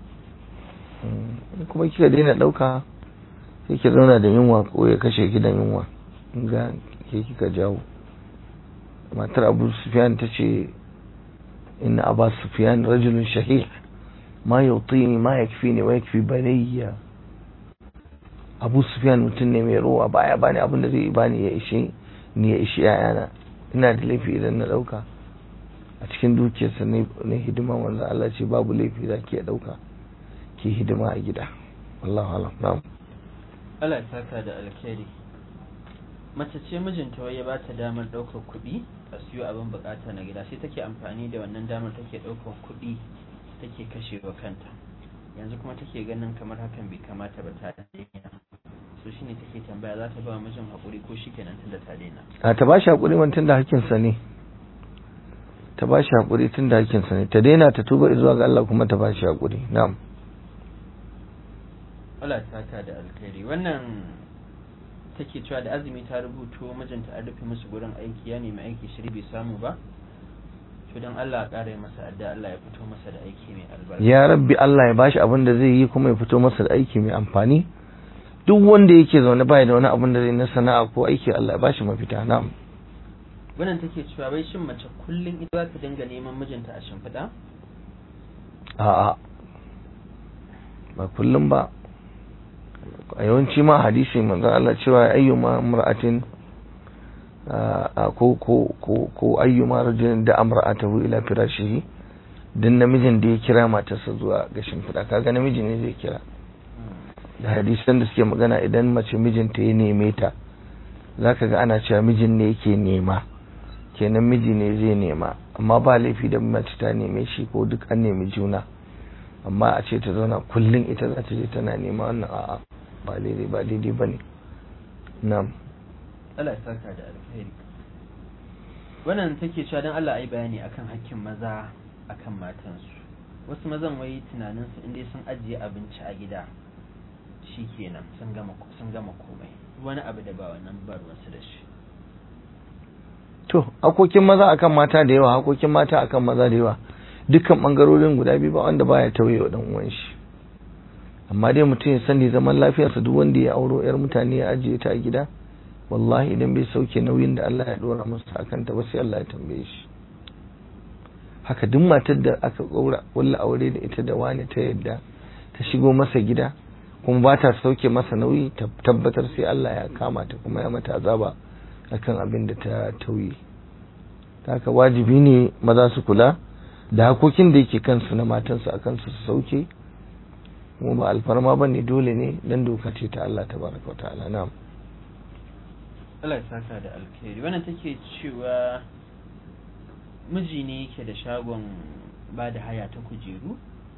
B: kuma kika daina ɗauka sai ki zauna da yunwa ko ya kashe ki da yunwa ga ke kika jawo matar abu sufyan ta ce inna abu sufyan rajulun shahih ma yautini ma yakfini wa yakfi banayya abu sufyan mutum ne mai ruwa baya bani abin da zai bani ya ishe ni ya ishe yayana ina da laifi idan na dauka a cikin dukiyarsa na hidima wanda Allah ce babu laifi za ki dauka ki hidima a gida wallahu alam na'am
A: Allah ya saka da alkhairi mace ce mijinta wai ya ba ta damar ɗaukar kuɗi a siyo abin bukata na gida sai take amfani da wannan damar take ɗaukar kuɗi take kashewa kanta yanzu kuma take ganin kamar hakan bai kamata ba ta daina so shine take tambaya za ta ba mijin haƙuri ko shi kenan tunda ta daina
B: a ta ba shi haƙuri man tunda hakkinsa ne ta ba shi haƙuri tunda hakkinsa ne ta daina ta tuba zuwa ga Allah kuma ta ba shi haƙuri na'am
A: Allah ta saka da alkhairi wannan take cewa da azumi ta rubuto mijinta an rufe musu gurin aiki ya nemi aiki shiri bai samu ba to don Allah ya ƙara masa adda Allah ya fito masa da aiki mai albarka
B: ya rabbi Allah ya bashi abin da zai yi kuma ya fito masa da aiki mai amfani duk wanda yake zaune bai da wani abin da zai na sana'a ko aiki Allah ya bashi mafita na'am
A: wannan take cewa wai shin mace kullum ita za ta dinga neman mijinta a shimfiɗa
B: a'a ba kullum ba a yawanci ma hadisi manzon Allah cewa ayyuma mar'atin ko ko ko ko ayyuma rajulin da amra'atahu ila firashihi dan namijin da ya kira matarsa zuwa ga shimfiɗa kaga namiji ne zai kira da hadisan da suke magana idan mace mijinta ya neme ta zaka ga ana cewa mijin ne yake nema kenan miji ne zai nema amma ba laifi da mace ta neme shi ko duk an nemi juna amma a ce ta zauna kullum ita za ta je tana nema wannan a'a ba daidai ba daidai ba ne na'am
A: Allah ya saka da alkhairi wannan take cewa dan Allah ayi bayani akan hakkin maza akan matansu wasu mazan wai tunanin su inda sun ajiye abinci a gida shikenan sun gama sun gama komai wani abu da ba wannan ba ruwansu da shi
B: to hakokin maza akan mata da yawa hakokin mata akan maza da yawa dukkan bangarorin guda biyu ba wanda baya tauye wa dan uwan shi amma dai mutum ya sani zaman lafiyarsa duk wanda ya auro yar mutane ya ajiye ta a gida wallahi idan bai sauke nauyin da Allah ya dora masa akan ta ba sai Allah ya tambaye shi haka duk matar da aka kaura walla aure da ita da wani ta yadda ta shigo masa gida kuma ba ta sauke masa nauyi tabbatar sai Allah ya kama ta kuma ya mata azaba akan abin da ta tauye haka wajibi ne maza su kula da hakokin da yake kansu na matansu a kansu su sauke kuma ba alfarma ba ne dole ne dan doka ce ta Allah ta baraka wa ta'ala na'am
A: Allah ya saka da alkhairi wannan take cewa miji ne yake da shagon ba da haya ta kujeru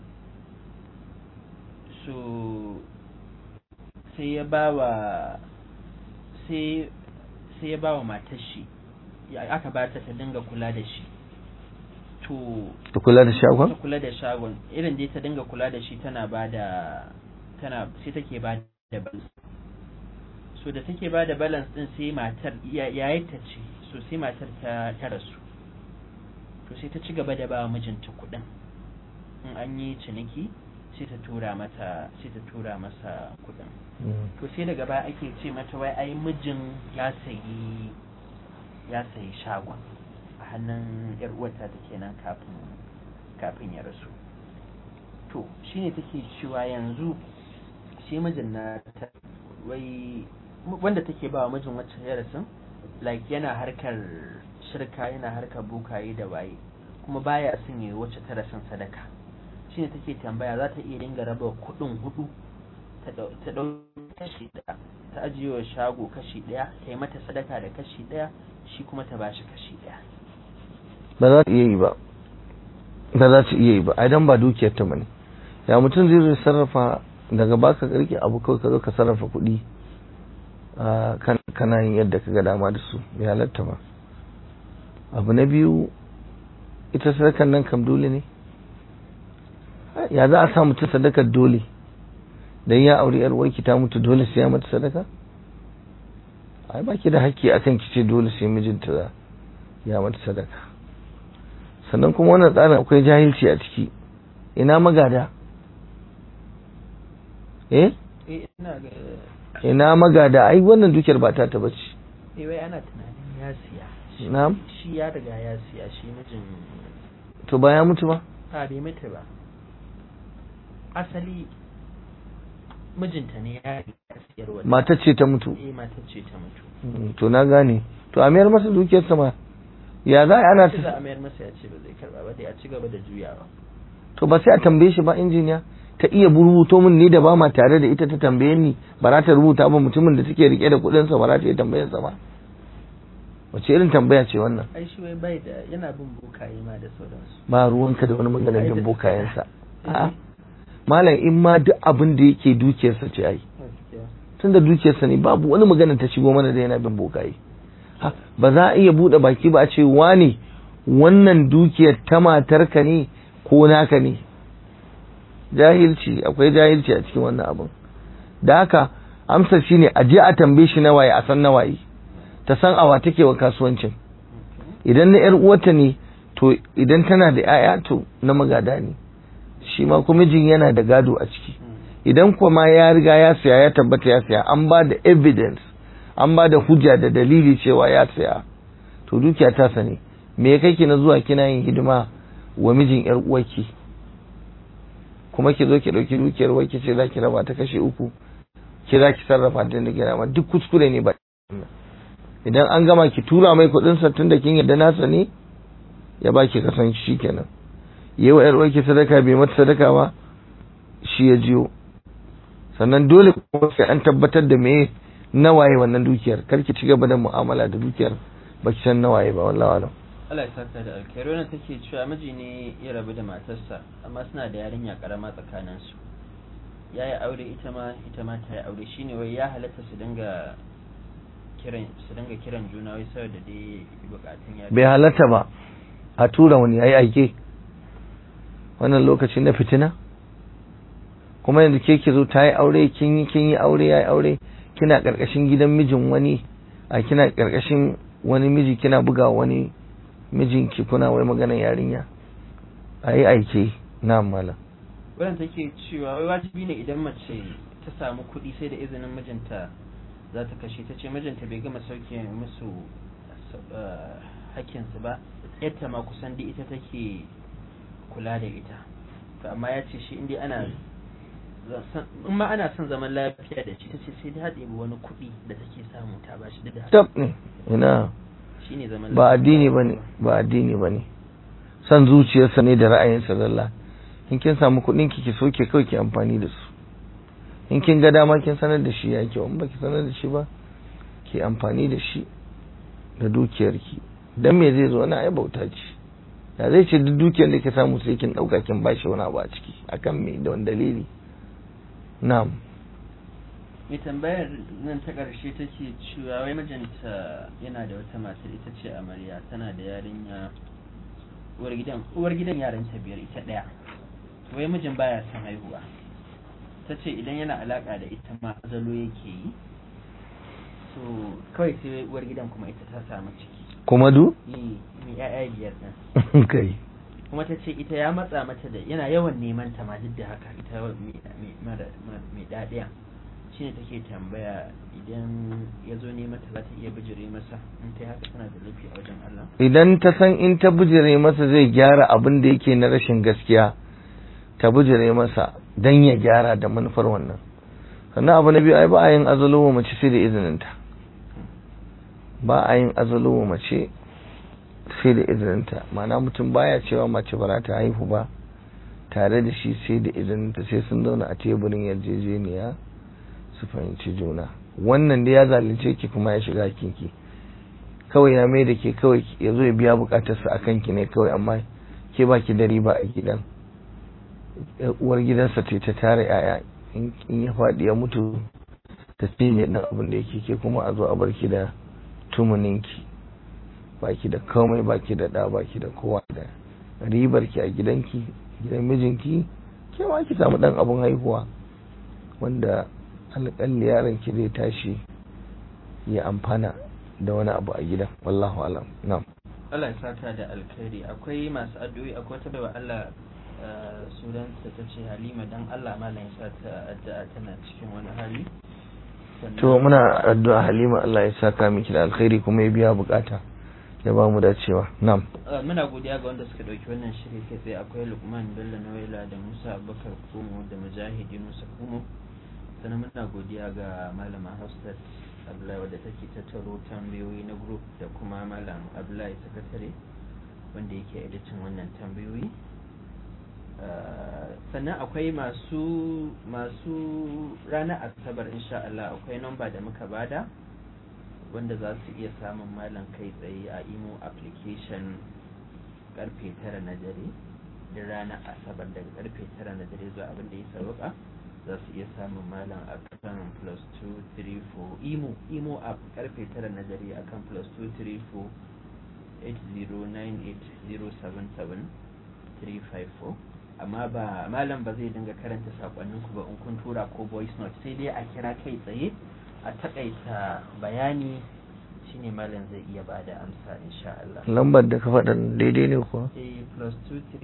A: so sai ya ba wa sai sai ya ba wa matar shi aka ba ta ta dinga kula da shi to
B: ta kula da shagon
A: ta kula da shagon irin dai ta dinga kula da shi tana ba da tana sai take ba da balance so da take ba da balance din sai matar yayin ta ce so sai matar ta ta rasu to sai ta ci gaba da ba mijinta kuɗin in an yi ciniki sai ta tura mata sai ta tura masa kuɗin to sai daga baya ake ce mata wai ai mijin ya sayi ya sayi shagon a hannun yar uwarta ta kenan kafin kafin ya rasu to shine take cewa yanzu shi mijin na ta wai wanda take ba wa mijin wacce ya rasu like yana harkar shirka yana harkar bukaye da waye kuma baya son yi wacce ta rasin sadaka shine take tambaya za ta iya dinga raba kuɗin hudu ta ɗau kashi ɗaya ta ajiye wa shago kashi ɗaya ta yi mata sadaka da kashi ɗaya shi kuma ta bashi kashi ɗaya
B: ba za ta iya yi ba ba za ta iya yi ba idan ba dukiyar ta bane ya mutum zai zai sarrafa daga baka karki abu kawai ka zo ka sarrafa kuɗi kana yin yadda ka ga dama da su bai halatta ba abu na biyu ita sadakan nan kam dole ne ya za a sa mutum sadakar dole dan ya auri yar uwarki ta mutu dole sai ya mata sadaka ai ba ki da haƙƙi akan ki ce dole sai mijinta ya mata sadaka sannan kuma wannan tsarin akwai jahilci a ciki ina magada eh ina magada ai wannan dukiyar ba ta ta bace
A: eh wai ana tunanin ya siya
B: na'am
A: shi ya riga ya siya shi mijin
B: to ba ya mutu ba
A: a bai mutu ba asali mijinta ne ya siyar wa
B: matar ce ta mutu
A: eh matar ce ta mutu
B: to na gane to a mayar masa dukiyarsa ma ya za a ana
A: sai za
B: ta
A: a mayar masa ya ce ba zai karba ba dai a ci gaba da juyawa
B: to ba sai a tambaye shi ba injiniya ta iya rubuto min ni da ba ma tare da ita ta tambaye ni ba za ta rubuta ba mutumin da take rike da kuɗin sa ba za ta iya tambayar sa ba wace irin tambaya ce wannan
A: ai shi wai bai da yana bin bokaye ma da sauransu
B: ba ruwanka da wani maganar bin bokayensa a'a malam in ma duk abin da yake dukiyarsa ce ai tun da dukiyarsa ne babu wani magana ta shigo mana da yana bin bokaye ha ba za a iya buɗe baki ba a ce wane wannan dukiyar ta matarka ne ko naka ne jahilci akwai jahilci a cikin wannan abin da haka amsar shine a je a tambaye shi nawaye a san nawaye ta san awa take wa kasuwancin idan na yar uwarta ne to idan tana da 'ya'ya to na magada ne shi ma kuma mijin yana da gado a ciki idan kuma ya riga ya siya ya tabbata ya siya an ba da evidence an ba da hujja da dalili cewa ya siya to dukiya ta sani me ya kai ki na zuwa kina yin hidima wa mijin yar uwarki kuma ki zo ki dauki dukiyar uwarki ce za ki raba ta kashe uku ki za ki sarrafa ta da gina ma duk kuskure ne ba idan an gama ki tura mai kuɗin sa tun da kin yarda nasa ne ya baki kasan shi kenan yi wa ‘yar uwarki sadaka bai mata sadaka ba shi ya jiyo sannan dole kuma sai an tabbatar da me nawaye wannan dukiyar kar ki ci gaba da mu'amala da dukiyar ba ki san nawaye ba wallahi alam
A: Allah ya saka da alkhairi wannan take cewa miji ne ya rabu da matarsa amma suna da yarinya karama tsakanin su ya yi aure ita ma ita ma ta yi aure shine wai ya halatta su dinga kiran su dinga kiran juna wai saboda dai bukatun yarinya
B: bai halatta ba a tura wani yayi aike wannan lokaci na fitina kuma yanzu ke ki zo ta yi aure kin yi kin yi aure ya yi aure kina karkashin gidan mijin wani a kina karkashin wani miji kina buga wani mijinki kuna wai maganar yarinya a yi aike na malam
A: wadanda take cewa wai wajibi ne idan mace ta samu kuɗi sai da izinin mijinta za ta kashe ta ce mijinta bai gama sauke musu uh, hakkinsu ba yadda ma kusan da ita take kula da ita to amma ya ce shi inda ana in ma ana son zaman lafiya da shi ta ce sai da haɗe wani kuɗi da take samu ta ba shi da
B: tab ne ina
A: shine zaman
B: ba
A: lafiya.
B: addini bane ba addini bane san zuciyarsa ne da ra'ayinsa zalla in kin samu kuɗin ki ki soke kawai ki amfani da su in kin ga dama kin sanar da shi ya kyau in baki sanar da shi ba ki amfani da shi da dukiyarki dan me zai zo wani ai bauta ce da zai ce duk dukiyar da ke samu sai kin dauka kin bashi wani abu a ciki akan me da wani dalili na'am
A: mai tambayar nan ta ƙarshe take cewa wai mijinta yana da wata matar ita ce amarya tana da yarinya uwar gidan uwar gidan yaranta biyar ita ɗaya wai mijin baya son haihuwa ta ce idan yana alaƙa da ita ma azalo yake yi so kawai sai uwar gidan kuma ita ta samu ciki
B: kuma du
A: yi mai 'ya'ya biyar ɗin
B: kai
A: kuma ta ce ita ya matsa mata da yana yawan neman ta ma duk da haka ita mai- mai mara- ma- mai daɗiya shi ne take tambaya idan ya zo neman ta za ta iya bijire masa in ta yi haka tana da laifi a wajen Allah
B: idan ta san in ta bijire masa zai gyara abin da yake na rashin gaskiya ta bijire masa dan ya gyara da manufar wannan sannan abu na biyu ai ba a yin azalo wa mace sai da izininta ba a yin azalo wa mace sai da izininta ma'ana mutum baya cewa mace ba za ta haihu ba tare da shi sai da izininta sai sun zauna a teburin yarjejeniya su fahimci juna wannan da ya zalunce ki kuma ya shiga kinki kawai ya mai da ke kawai ya zo ya biya bukatarsa a kanki ne kawai amma ke ba ki da riba a gidan Yar uwar gidansa ce ta tara yaya in in ya faɗi ya mutu ta cinye ɗan abin da yake ke kuma a zo a barki da tumuninki baki da komai baki da ɗa baki da kowa da ribar ki a gidanki gidan mijinki ke ma ki samu ɗan abin haihuwa wanda alƙalli yaron ki zai tashi ya amfana da wani abu a gidan wallahu alam na'am
A: Allah ya saka da alkhairi akwai masu addu'o'i akwai wata baiwa Allah eh, sunanta ta ce Halima dan Allah malam ya sa ta addu'a tana cikin wani hali Sannan-
B: to muna addu'a Halima Allah ya saka miki da alkhairi kuma ya biya bukata ya ba mu dacewa na'am
A: Uh, muna godiya ga wanda suka ɗauki wannan shiri kai tsaye akwai lukman bello nawaila da musa abubakar kumo da mujahid yunusa kumo sannan muna godiya ga malama hafsat abdullahi wadda take tattaro tambayoyi na group da kuma malam abdullahi sakatare wanda yake editin wannan tambayoyi Uh, sannan akwai masu masu ranar asabar insha Allah akwai namba da muka bada wanda za su iya samun malam kai tsaye a imo application karfe tara na dare da ranar asabar daga karfe tara na dare zuwa abin da ya sauka za su iya samun malam a kan plus 234 imo imo app karfe tara na dare a kan plus 234 8098077 amma ba malam ba zai dinga karanta sakonninku ba in kun tura ko voice note sai dai a kira kai tsaye a takaita bayani shine malam zai iya bada amsa insha Allah
B: lambar da ka faɗa daidai ne kuwa
A: eh plus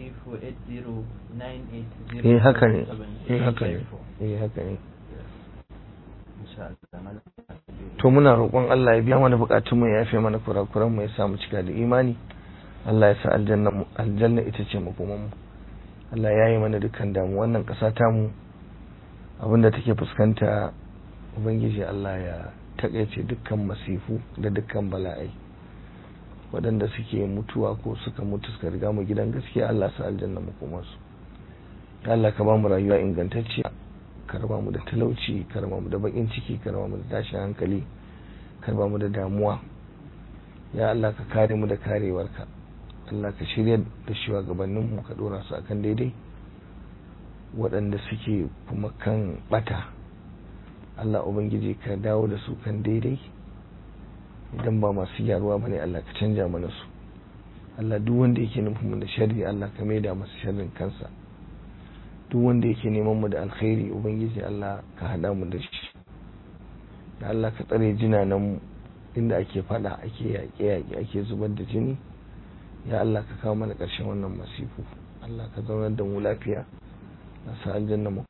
A: 2348098
B: eh haka ne eh haka ne eh haka ne
A: insha Allah malam
B: to muna roƙon Allah ya biya mana bukatun mu ya yafe mana kurakuran mu ya sa mu cika da imani Allah ya sa aljanna mu aljanna ita ce makoman mu Allah ya yi mana dukkan damu wannan ƙasa ta mu abinda take fuskanta ubangiji Allah ya takaice dukkan masifu da dukkan bala'ai waɗanda suke mutuwa ko suka mutu suka riga mu gidan gaskiya Allah sa aljanna makomansu ya Allah ka ba mu rayuwa ingantacciya ka raba mu da talauci ka raba mu da bakin ciki ka raba mu da tashin hankali ka raba mu da damuwa ya Allah ka kare mu da karewarka Allah ka shirya da shugabannin mu ka dora su akan daidai waɗanda suke kuma kan bata Allah ubangiji ka dawo da su kan daidai idan ba masu gyaruwa bane Allah ka canja mana su Allah duk wanda yake nufin mu da sharri Allah ka maida masa sharrin kansa duk wanda yake neman mu da alkhairi ubangiji Allah ka hada mu da shi da Allah ka tsare jinanan mu inda ake fada ake yaƙe yaƙe ake zubar da jini ya Allah ka kawo mana ƙarshen wannan masifu Allah ka zaunar da mu lafiya na sa aljanna mu